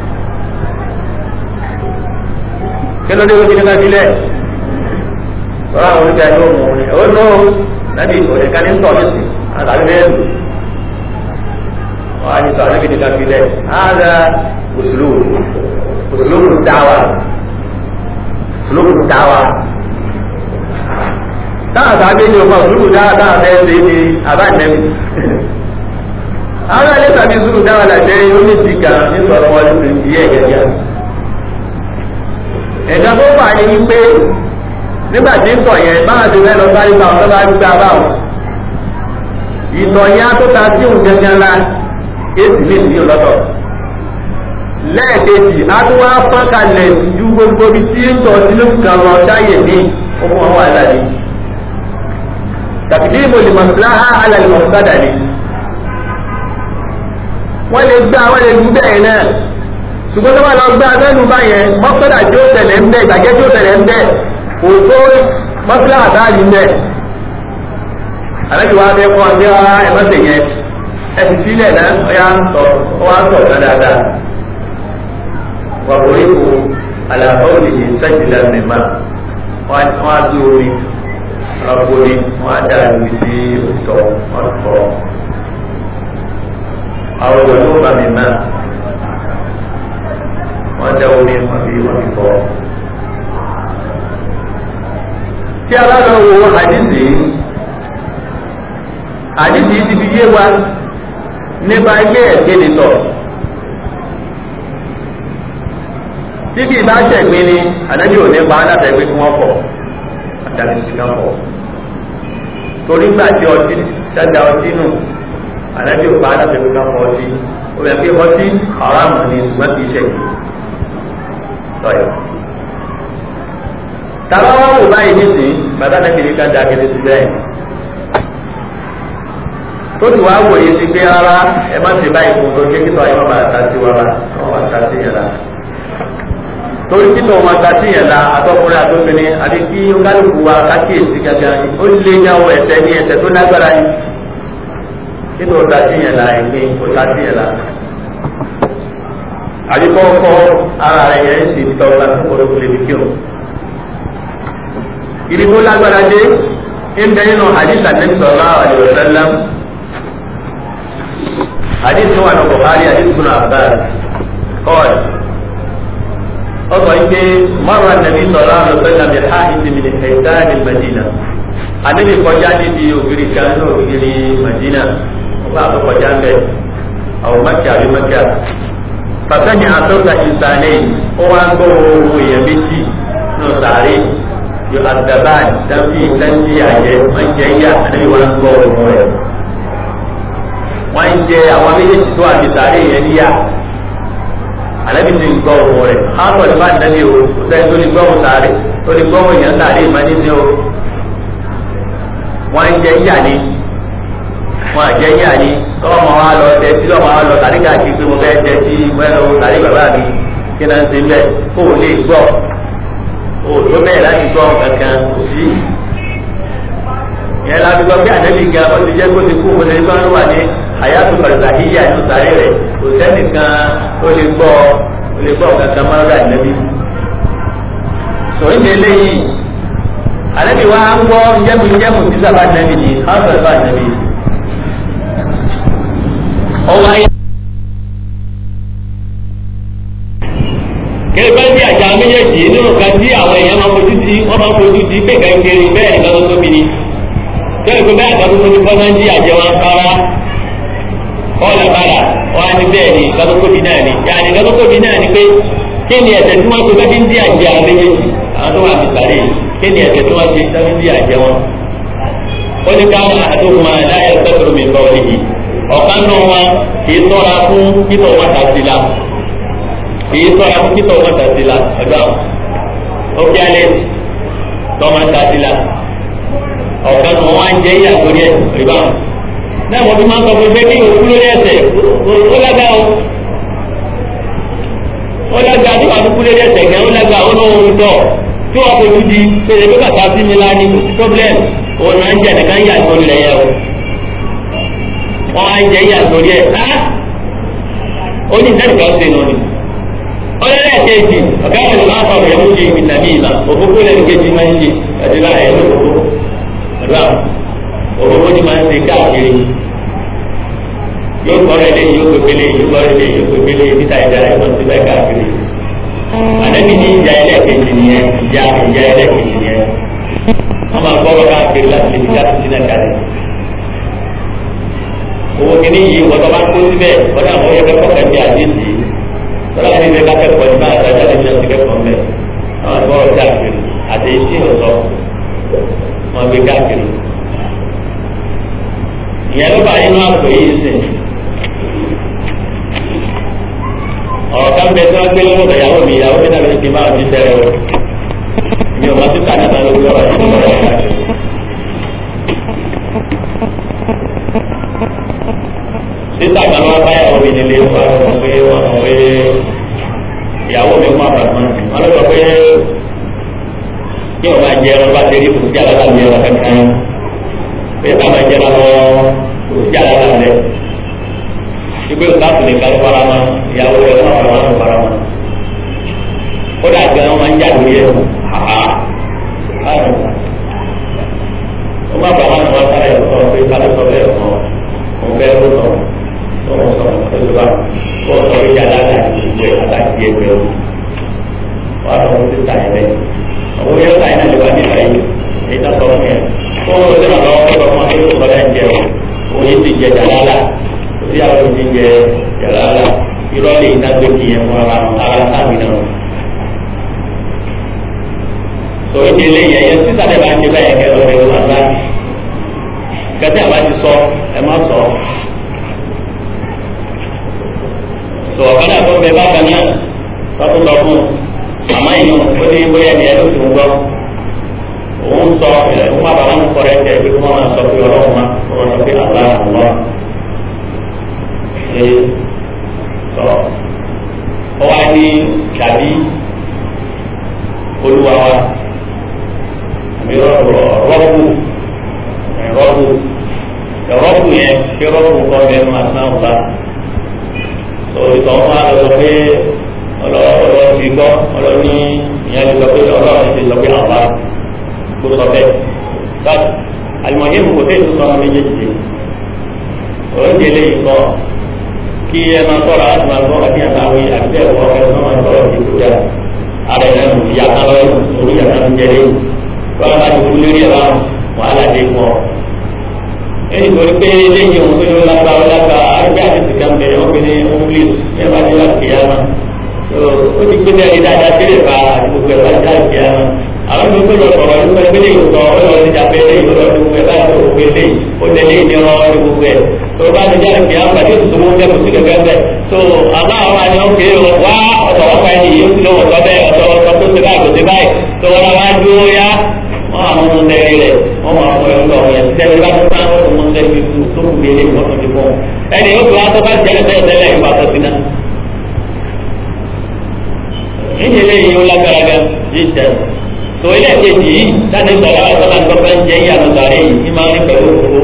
Kí ló dé wọ́n ti ní ká bílẹ̀? lọ́wọ́ àwọn oníkà yóò mú un ó nù nàbí òyìnká ní sọ̀ ní sí àtàlẹ́ bẹ́ẹ̀ lù wọ́n á ní sọ ànábì ní káfí lẹ̀ ága òṣèlú òṣèlú dáwà òṣèlú dáwà táwọn sábẹ́ ní ọkọ̀ òṣèlú dáwà táwọn fẹ́ ṣe ní àbánẹ́mì àwọn alẹ́ tàbí òṣèlú dáwà làjẹ́ oníṣìkà ní sọ̀rọ̀ wọn lórí ìyẹ́ ẹ̀gẹ̀gẹ̀ ẹ̀dá tó fà ní wípé nígbà tí ń sọ yẹn báwọn ti fẹ́ lọ sáré bá wọn tó bá gbá báwọn ìtọ̀ yẹn á tó ta sí òun gẹ́gẹ́ ńlá èsì ní ìdíyìn lọ́tọ̀ lẹ́ẹ̀kejì a tún wá fọ́n kalẹ̀ ju gbogbo bí tí ń tọ́ sínú kan lọ dáyè ní ọmọ àwọn àlàyé tàbí mo lè mọ̀síláhà alàlè mọ̀sádà ni wọ́n lè gbá wọ́n lè gbú bẹ́ẹ̀ náà ṣùgbọ́n tó bá lọ gbá abẹ́nu báyẹn mọ́sádà tí ó tẹ̀lé ń bẹ́ ìgbàgẹ́ tí ó tẹ̀lé ń bẹ́ òtó mọ́síláhà dáàlì ń bẹ́ àlejò wa bẹ́ fún ọdẹ ọ̀rá ẹ̀mọ́sẹ̀ yẹn ẹsì sílẹ̀ náà ọ̀yà ń sọ ọwọ́ ń sọ ọ̀gá dáadáa wà wòye kò àlàfo òdìdí sẹ́jìlá nìmá wọ́n á dú omi ọ̀pọ̀ ni wọ́n á dá ìlú sí òtọ̀ wọ́n fọ́ àwọn ọ̀dọ́ ló bá mi náà wọ́n dá omi wọ́n fi wọ́n fi fọ́. tí a bá lọ wo àdìsí àdìsí ti fi yé wa nípa ẹgbẹ́ ẹ̀gbẹ́ ni tọ̀. Tíbi ìbá ṣẹ̀gbin ni ànábì ò ní pa aláta ẹgbẹ́ kí wọ́n fọ̀ àtàlẹ́ sí ká fọ̀. Torí gbà tí ọtí dáadáa ọtí nù ànábì ò pa aláta ẹgbẹ́ ká fọ̀ ọtí. Ó yẹ kí ọtí haramu ni ṣùgbọ́n kì í ṣẹ̀gbin. Sọ̀yọ̀. Tàbá wọn wò báyìí nísìnyí, bàtà náà kìíní ká da akéde sí bẹ́ẹ̀ tó ti wá wòye sí pé rárá ẹ má ṣe báyìí fún un tó kékeré ayé wọn máa ta sí wa la wọn máa ta sí yẹn la torí títọ̀ wọn ta sí yẹn la atọ́kùnrin àtọ́kùnrin àti kí kálukú wa kákíyèsí gángan ó lé yàwó ẹsẹ̀ ní ẹsẹ̀ tó lágbára yìí títọ̀ ta sí yẹn la ẹgbẹ́ kò ta sí yẹn la àbí kọ́kọ́ ara rẹ̀ yẹn sì tọ́ ọ́ láti kọ́ lóko lè fi kírun ìdí tó lágbára dé ń bẹ nínú hadith anabi sallallahu alaihi wasallam hadith tó wà ní buhari hadith tó náà bá kọ́ọ̀d ó sọ pé mọ́rọ̀ anabi sallallahu alaihi wasallam bí háhìtì mi ní kẹta ní madina anabi kọjá níbi ògiri kan ní ògiri madina ó bá àbọ̀ kọjá ń bẹ̀ àwọn mẹ́kà àbí mẹ́kà fasani asọ́ta ìsàlẹ̀ ó wá ń gbọ́ ohun èèyàn méjì nù sàárè yóò àdàbà dábì dábì àjẹ wọn jẹ yá àdébí wọn gbọ́ ohun rẹ̀ wọn jẹ àwọn méjèèjì tó àti sàárè yẹn yá àdébí ti ń gbọ́ ohun rẹ̀ hàtọ̀ ní bá dábì o kò sẹ́ni tó ní gbọ́ ohun sàárè tó ní gbọ́ ohun yẹn sàárè ìmọ̀ní ni o wọn jẹ yá ni wọn àjẹ yá ni tọ́wọ́ máa wá lọ tẹ tí lọ́wọ́ máa lọ tàrí káàkiri pé mo fẹ́ tẹ tí wẹ́n tàrí bàbá mi kí náà ń ṣe bẹ́ẹ̀ kó o lè gbọ́ òòlù bẹ́ẹ̀ láti gbọ́ kankan kò sí. yẹn láti gbọ́ bí ànábì ga ó ti jẹ́ kó ti kú mo lè gbọ́ ló wà ní àyàtò pàrọ̀sàhíyà ní sàárè rẹ̀ kò sẹ́nìkan ó lè gbọ́ ó lè gbọ́ kankan mọ́ lọ́dọ̀ ànábì. sọ̀rọ̀ ìdè lẹ́yìn ànábì wa ń gbọ́ jẹ́mu jẹ́mu sí sábà ànábì ni àwọn sábà ànábì. ọwọ́ ayé. kẹfẹ́ bí àjà méjèèjì nínú kan tí àwọn èèyàn máa fojú sí wọ́n máa fojú sí pé kẹ́kẹ́rì bẹ́ẹ̀ nìkan tó tóbi ni bẹ́ẹ̀ pé bẹ́ẹ̀ kan tó tóbi kọ́ máa ń jí àjẹ wọn kára kọ́ọ̀lù kára wọn á ní bẹ́ẹ̀ ni nǹkan tó tóbi náà ni yàrá nǹkan tó tóbi náà ni pé kí ni ẹ̀sẹ̀ tí wọ́n ṣe bẹ́ẹ̀ ń jí àjẹ àwọn méjèèjì àwọn tó wà ní sàlẹ̀ kí ni ẹ̀sẹ̀ tí wọ́n ṣe bẹ́ẹ̀ ń jí àjẹ wọn. ó ní káwọn àdókùn aláyẹ sẹ́kọ̀rọ̀ mi bọ̀ níbi ọ̀kan náà wọn kì í tọ́ra fún kíkọ̀ wọn tàbí la èyí tọ́ra fún títọ́ ọmọ tàbí la ẹ̀dọ́ àwọn ókè alẹ́ tọ́mọ tàbí la ọ̀kan tó wọ́n á jẹ́ ìyá lórí ẹ̀ ìbá wọn. náà wọ́n fi máa ń sọ fún ẹgbẹ́ kí òkú lórí ẹsẹ̀ ó lága o ó lága tí wàá kú lórí ẹsẹ̀ kẹ́ ó lága ó lóun ń tọ̀ tí wọ́n fojú di pèsè pé bàtà sí mi láni kò sí problem òun náà ń jẹ́ nìkan yà tó lẹ̀ yẹ o wọ́n á jẹ́ ìyá lórí ẹ̀ á ó ní ìdánìkan ṣe nù ni ọlọ́lẹ̀ kejì ọ̀gá ìlú láàpọ̀ rẹ̀ mú ṣe ìtàbí ìlà òfófó lẹ́nu kejì máa ń ṣe ẹ̀dí láàyè lóko ọ̀dọ́ àwọn òfófó ni máa ń ṣe káàkiri yóò kọ́ rẹ̀ lé yóò pépélé yóò kọ́ rẹ̀ lé yóò pépélé níta ìjà rẹ̀ wọ́n ti bẹ́ẹ̀ káàkiri àdébí ní ìjà ẹlẹ́ẹ̀kejì nìyẹn ìjà ìjà ẹlẹ́ẹ̀kejì nìyẹn wọ́n máa gbọ́rọ̀ káàkiri láti lè fi jáde sínú ẹ̀ka rẹ̀ owó kìíní yìí wọ́n tó bá kó síbẹ̀ wọ́n náà wọ́n yẹ kẹ́kọ̀ọ́ kẹ́kẹ́ àdéhìí tọ́lá ní ilé kákẹ́kọ̀ọ́ ní báyìí àtàjà lè jẹun kẹ́kọ̀ọ́ mẹ́ àwọn ìgbọ́rọ̀ káàkiri àti etí ọ̀sọ́ wọn gbé káàkiri. ìyẹn ló bá inú àpò yìí sìn. ọ̀rọ̀ ká bẹ tí wọ́n gbé lọ́wọ́ ìyàwó mi ìyàwó mi náà ti máa fi tẹ̀rẹ̀ o. mi ò bá tún kà nípa lórí ọ̀rọ̀ yìí lọ́wọ́ káàkiri. sísà kan wá báyàwó mi nílé wọn pé wọn pé ìyàwó mi fún àbàmọ́ wọn lọ sọ pé kí wọn máa jẹ ẹran bá ti rí kò sí àlàlà mi ẹran kankan pé ká máa jẹ ẹran lọ kò sí àlàlà rẹ ìgbé òkàtù nìkan ló fara mọ́ ìyàwó rẹ fún àbàmọ́ ló fara mọ́ kódà gan wọn máa ń jà lórí ẹ àhà wọn má bàa wọn wọn sára ẹ sọ pé kálí sọ bẹ́ẹ̀ fún ọ òun bẹ́ẹ̀ ló sọ tọ́wọ́ sọ̀rọ̀ pẹ̀lúwa kó sọ ìjà lára ìgbẹ́ àtàkì ẹgbẹ́ o wà lọ́wọ́ ti ta ẹ̀rẹ́ owó yẹn ta iná lè wá nípa yìí èyí tó sọ fún yẹn kó o lè lọ́wọ́ kó lọ́wọ́ máa tó kọ́ lẹ́yìn jẹ o òun yìí ti jẹ jàlálà kò sí àwọn ti jẹ jàlálà irọ́ lè iná gbé ti yẹn fún ara ara sáàmì náà tó ìdí eléyìí ẹ̀yẹ sísà lè bá ń ṣe bẹ́ẹ̀ kẹ́ lọ́wọ́ ẹ̀rọ àgbà kẹ́tẹ́ àbá ti sọ ẹ má sọ tó ọ̀kan náà tó ń bẹ bákan náà lọ́tún lọ fún àmọ́ ìyún ó ní bóyá ẹni ẹni tó ń gbọ́ òun sọ ẹ̀ fún àbáwọn ń kọ́rẹ́ tẹ̀ pé wọ́n máa sọ pé ọlọ́run máa wọ́n sọ pé àlá àlọ́ ṣe sọ ọ wá ní tàbí olúwa wa àbí rọ́ọ̀bù rọ́ọ̀bù rọ́ọ̀bù yẹn kí rọ́ọ̀bù kọ́ bẹ́ẹ̀ máa sáwọn bá ìtàn fún àlọ́ sọ pé ọlọ́ọ̀ ti gbọ́ ọlọ́ọ̀ ní ìyẹn ti sọ pé ọlọ́ọ̀ ti sọ pé àwa kó sọ bẹ́ẹ̀. but àlùmọ̀yé kò tẹ̀ tó sọ ọmọ méjèèjì oúnjẹ lẹ́yìn kọ́ kí ẹ máa tọ́ra láti máa gbọ́ àti àtàwé àti ẹ̀kọ́ ẹ máa tọ́ra ti kú dáa ara ẹ̀ náà ìyá kan lọ́wọ́ orí ìyá kan jẹ lẹ́yìn wọ́n bá ti kú lórí ẹ̀ báwọn wàhálà dé fún ọ èyí tó ní pé lẹ́yìn ohun tó ní lágbára lágbára àgbẹ̀ àti sìkà ń bẹ̀rẹ̀ wọ́n fi ní english ẹ bá dé láti yá ma ó ti gbé ní dáadáa sílẹ̀ bá gbogbo ẹ̀ bá dé láti yá ma àwọn tó tó lọ sọ̀rọ̀ nípa ẹgbẹ́ lẹ́yìn sọ ọ lọ sí ìjàpẹ́ lẹ́yìn lọ sí gbogbo ẹ̀ bá tó gbogbo ẹ̀ lẹ́yìn ó lẹ lẹ́yìn ní ọ̀rọ̀ ní gbogbo ẹ̀ tó bá ti jáde kìí àwọn àti ìṣòwò jẹ́ kò sí kẹ̀kẹ́ bẹ́ẹ̀ tó àmọ́ àwọn àni ó kéé wá ọ̀tọ̀ wọ́pá ẹni yìí ó sì lọ́wọ́ sọ bẹ́ẹ̀ ọ̀tọ̀ ọ̀tọ̀ tó ti báyìí kò ti báyìí tó wọ́n wá dúró yá wọ́n àwọn ọmọ ọmọdé rẹ̀ wọ́n máa fọ ẹ̀rọ ọ̀hún yẹn tẹ́lẹ̀ bá tó sáà wọ́n mọ ọmọdé rẹ̀ tó kù bí eléyìí wọ́n tó ti fọ́ ẹni yóò fi wá tó bá jẹ́ tẹ́lẹ̀ tẹ́lẹ̀ ìwà tó ti náà. ìdí eléyìí ó lágbára gan yìí tẹ̀ tó ilé kejì yìí láti sọ̀rọ̀ àwọn sọ́nà tó fẹ́ ń jẹ́ ìyàtọ̀ sàrẹ́ yìí ní máa ń pẹ̀lú òkú.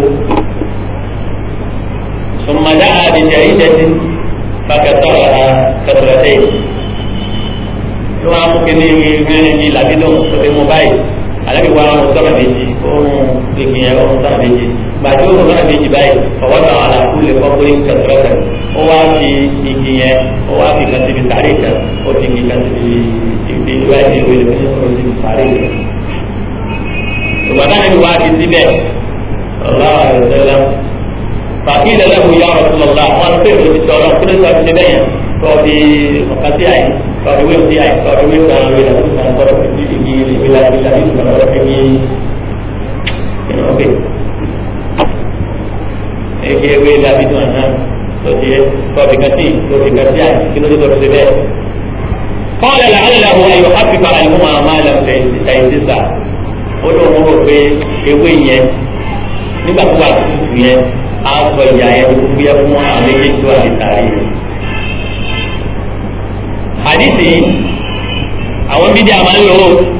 sọmọdé àdìjẹ́ ìjẹ́sí fàkẹ́tọ̀rọ̀ kẹtọ̀rọ̀tẹ̀ tí wọ́n á mú kí ní ìrìn ní làbídùn tó fi mú báyìí alabi wa mo sọ̀rọ̀ méjì ohun gbègbè yẹn ohun sọ̀rọ̀ méjì gbàtí ohun sọ̀rọ̀ méjì báyìí ọwọ́ náà ala kúlẹ̀ kọ́kúrẹ́ kẹsìrẹ́sẹ̀ ó wá fi igi yẹn ó wá fi kan síbi sáré kan ó fi igi kan síbi ibi ìwé ìwé ìwé ìwé ìwé síbi sáré kan. ìgbà náà ni wàá fi síbẹ̀ ọlọ́wà rẹ̀ sẹ́lá fàkì ìdẹ́lẹ́kùn yà ọ̀rọ̀ tó lọ́la wọn pè é ti sọ̀rọ̀ kí ló sọ fi síbẹ̀ yẹn kọ́ di ọ̀kasí àyè kọ́ di wíwí àyè kọ́ di wíwí kan lórí àti kan kọ́ di igi ìbílẹ̀ ìbílẹ̀ ìbílẹ̀ kọ́ di igi ọ̀kẹ́ ege ewé dàbí tó àná tó ti kọ́ di kàtí tó di kàtí àyè kí ló dé kọ́ di bẹ́ẹ̀. قال لعله أن يخفف عنهما ما لم تيسسا ó lóun rò pé ewé yẹn nígbà tó wà tuntun yẹn á sọ ìyá yẹn tó fúyẹ́ fún àwọn méjèèjì tó wà ní sàárè yẹn hadithi àwọn bídí àmà ń lò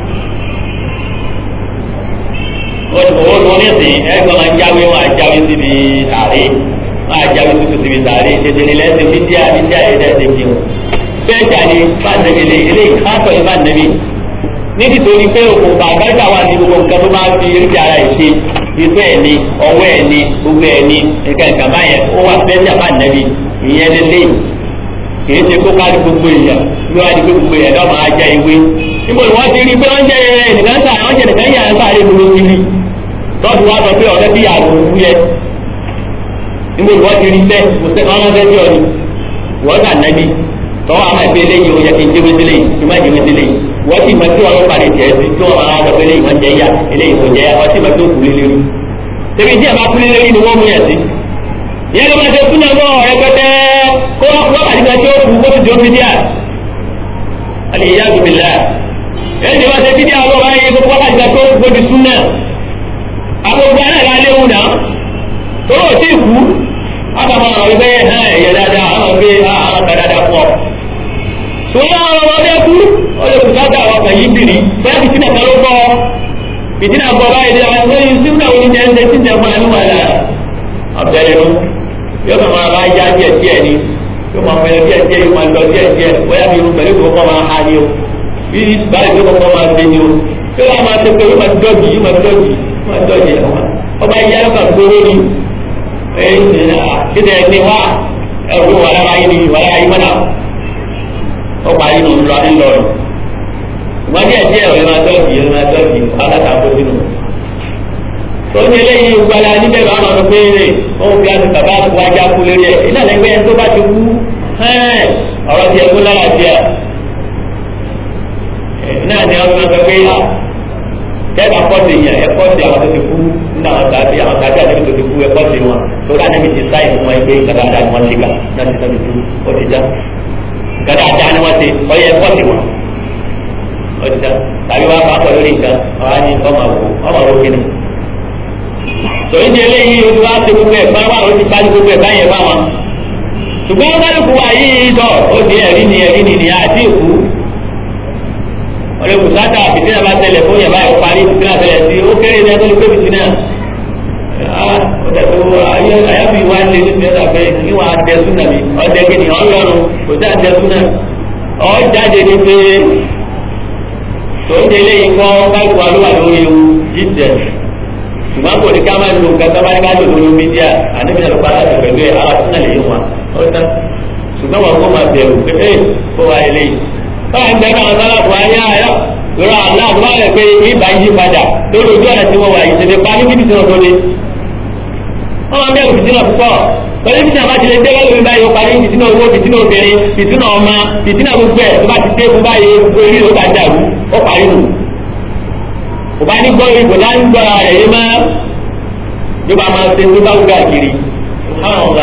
ó owó tó ní sìn ẹgbẹ́ máa ń jáwé wọn àjáwé síbi sàárè wọn àjáwé tuntun síbi sàárè tètè ní lẹ́sìn bídí àbídí àyè lẹ́sìn kí wọn bẹ́ẹ̀jà ni fáńdẹ̀bì eléyìí káàtọ̀ ní fáńdẹ̀bì nítorí pé òkùnfà àgbájá wà ní gbogbo nǹkan tó bá fi eréjì ara ẹ̀ ṣe ìfẹ́ ẹ̀ ni ọwọ́ ẹ̀ ni gbogbo ẹ̀ ni nǹkan nǹkan báyẹn ó wà bẹ́ẹ̀jà fáńdẹ̀bì ìyẹn lélẹ́yìn kìí ṣe kó kárí gbogbo èèyàn ló wá di pé gbogbo èèyàn náà máa jẹ ìwé níbo ni wọ́n ti rí pé wọ́n jẹ ẹnìkan sá wọ́n jẹ nìkan yà ń sáré gbogbo kiri lọ́dún wa sọ pé ọ̀rẹ́ bí àrùn òkú yẹ níbo ni wọ́n ti rí bẹ́ẹ̀ kò sẹ́ni wọ́n ránṣẹ́ sí ọ ni wọ́n sà nẹ́bí tọ́wọ́ àmọ́ ìpè eléyìí ó yẹ kí n jẹ́ wéṣẹ́ léyìí kí n má jẹ́ wéṣẹ́ léyìí wọ́n sì mọ̀ tí wọ́n parí tiẹ̀ sí tí wọ́n máa sọ pé eléyìí wọ́n jẹ́ yá eléyìí kò jẹ́ yá wọ́n sì mọ̀ tí ó kú lé lérí tẹ̀bí tí a bá kú lé lérí ni wọ́n mú yẹn sí ìyẹn ló máa ṣe fún náà bọ́ rẹpẹtẹ kó wá kú wákàtí kan tí ó kú kó fi jọ fídíà alìyá gbìmìlá ẹni tí wọ́n ṣe fídíà lọ́wọ́ báyìí kó wákàtí kan tó kú di sún náà agbègbè anáà léwu náà tó lọ sí ìkú àtàwọn àwọn ọ̀rẹ́ hàn ẹ̀yẹ dáadáa àwọn ọ̀rẹ́ àwọn ọ̀rẹ́ dáadáa pọ̀ sóyá àwọn ọmọdé kú ọdẹ kù sáta àwọn ọkàn yìí bìrì bẹ́ẹ̀ fìtínà kan ló gbọ́ fìtínà gbọ́ báyìí dé àwọn ẹgbẹ́ yìí sínú àwọn oúnjẹ ń ṣe tí ń jẹ fún àánú wà láà ọ̀bẹ̀rẹ̀ ló yóò kàn máa bá yá díẹ̀ díẹ̀ ni yóò máa fẹ́ díẹ̀ díẹ̀ yóò máa lọ díẹ̀ díẹ̀ bóyá bí irun pẹ̀lú ìkókó máa ha ni o bí báyìí tó kọ́kọ́ máa ṣe ni o tó yà máa ṣe pé yóò máa dọ́jì yóò máa dọ́jì yóò máa dọ́jì ọba yá ló kà gbóró ni kíndẹ̀ ẹni wá ẹ̀rù wà lára yìí ni wà lára yìí mọ́nà ó parí nù ńlọ ńlọrọ̀ ìwọ́n díẹ̀ díẹ̀ ọ̀rẹ́ máa dọ́jì ọ̀rẹ́ máa dọ́jì alátakó sínú tó ní eléyìí gbala níbẹ̀ bá wọn pé ó fi àti bàbá wájà kú lórí ẹ̀ iná lẹ́gbẹ́ tó bá ti kú ọ̀rọ̀ tiẹ̀ kú lára tiẹ̀ náà ni wọ́n sọ pé kẹ́ẹ̀bà pọ́ọ̀tì yẹn ẹ pọ́ọ̀tì àwọn tó ti kú nínú àwọn tàbí àwọn tàbí àti tó ti kú ẹ pọ́ọ̀tì wọn tó rà níbi ti sáì fún wọn pé gàdàdà ni wọ́n ti gbà náà ti tọ́bi tú ó ti já gàdàdà ni wọ́n ti ọyẹ ẹ pọ́ọ̀tì wọn ó ti já tàbí wọn bá pọ̀ lórí nǹkan ọ̀hán ni ọmọ àwò ọmọ àwò kìnnìún tòun ní eléyìí ojú wa ti gbogbo ẹ̀ bá wà ó ti bá gbogbo ẹ̀ báyẹn bá wọn. ṣùgbọ́n kálukú wa yìí tọ̀ ó di ẹ̀rí ni ẹ̀rí ni nìyà àti ìkú. ọ̀rẹ́ kùsátà fìtínà bá tẹ̀lé fún yàrá ẹ̀ parí fìtínà tẹ̀lé sí ó kéré ní ẹgbẹ́ fìtínà. àyàfi wa lè ní ìfẹ́ sàfẹ́ kí wọ́n á tẹ súnà mi ọ̀dẹ kí ni ọlọ́run kò sí àtẹ súnà ọ̀ jáde ní pé tòun ní eléyìí kọ́ kálukú wa ló wà lórí ewu jíjẹ ṣùgbọ́n kò ní ká máa lo nǹkan tó bá ní ká lò lórí mídíà àníbi náà ló padà sí pẹ̀lú ẹ̀ àwọn àtúnṣe lè yí wọn ó tán ṣùgbọ́n wọn kò máa bẹ̀rù pé ẹ kó wa ilé yìí. báyìí ń bẹ náà sálà fún ayé ayọ ìrọ aláàbò bá rẹ pé ibà yí padà lórí ojú ọ̀nà tí wọ́n wà yìí tètè pa ní bíbí sínú ọdún ni. wọ́n máa bẹ̀rù fìtínà púpọ̀ pẹ̀lú fìtínà bá ti lè dé lọ́wọ́ báyìí ó parí fìtínà owó fìtínà obìnrin fìtínà ọmọ fìtínà gbogbo ẹ̀ tó bá ti dé fún báyìí gbogbo eré ló bá dàrú ó parí nù. kò bá ní gbọ́ ìbò láń gbọ́ ara rẹ̀ yé máa yóò bá máa ṣe tó bá wúgà kiri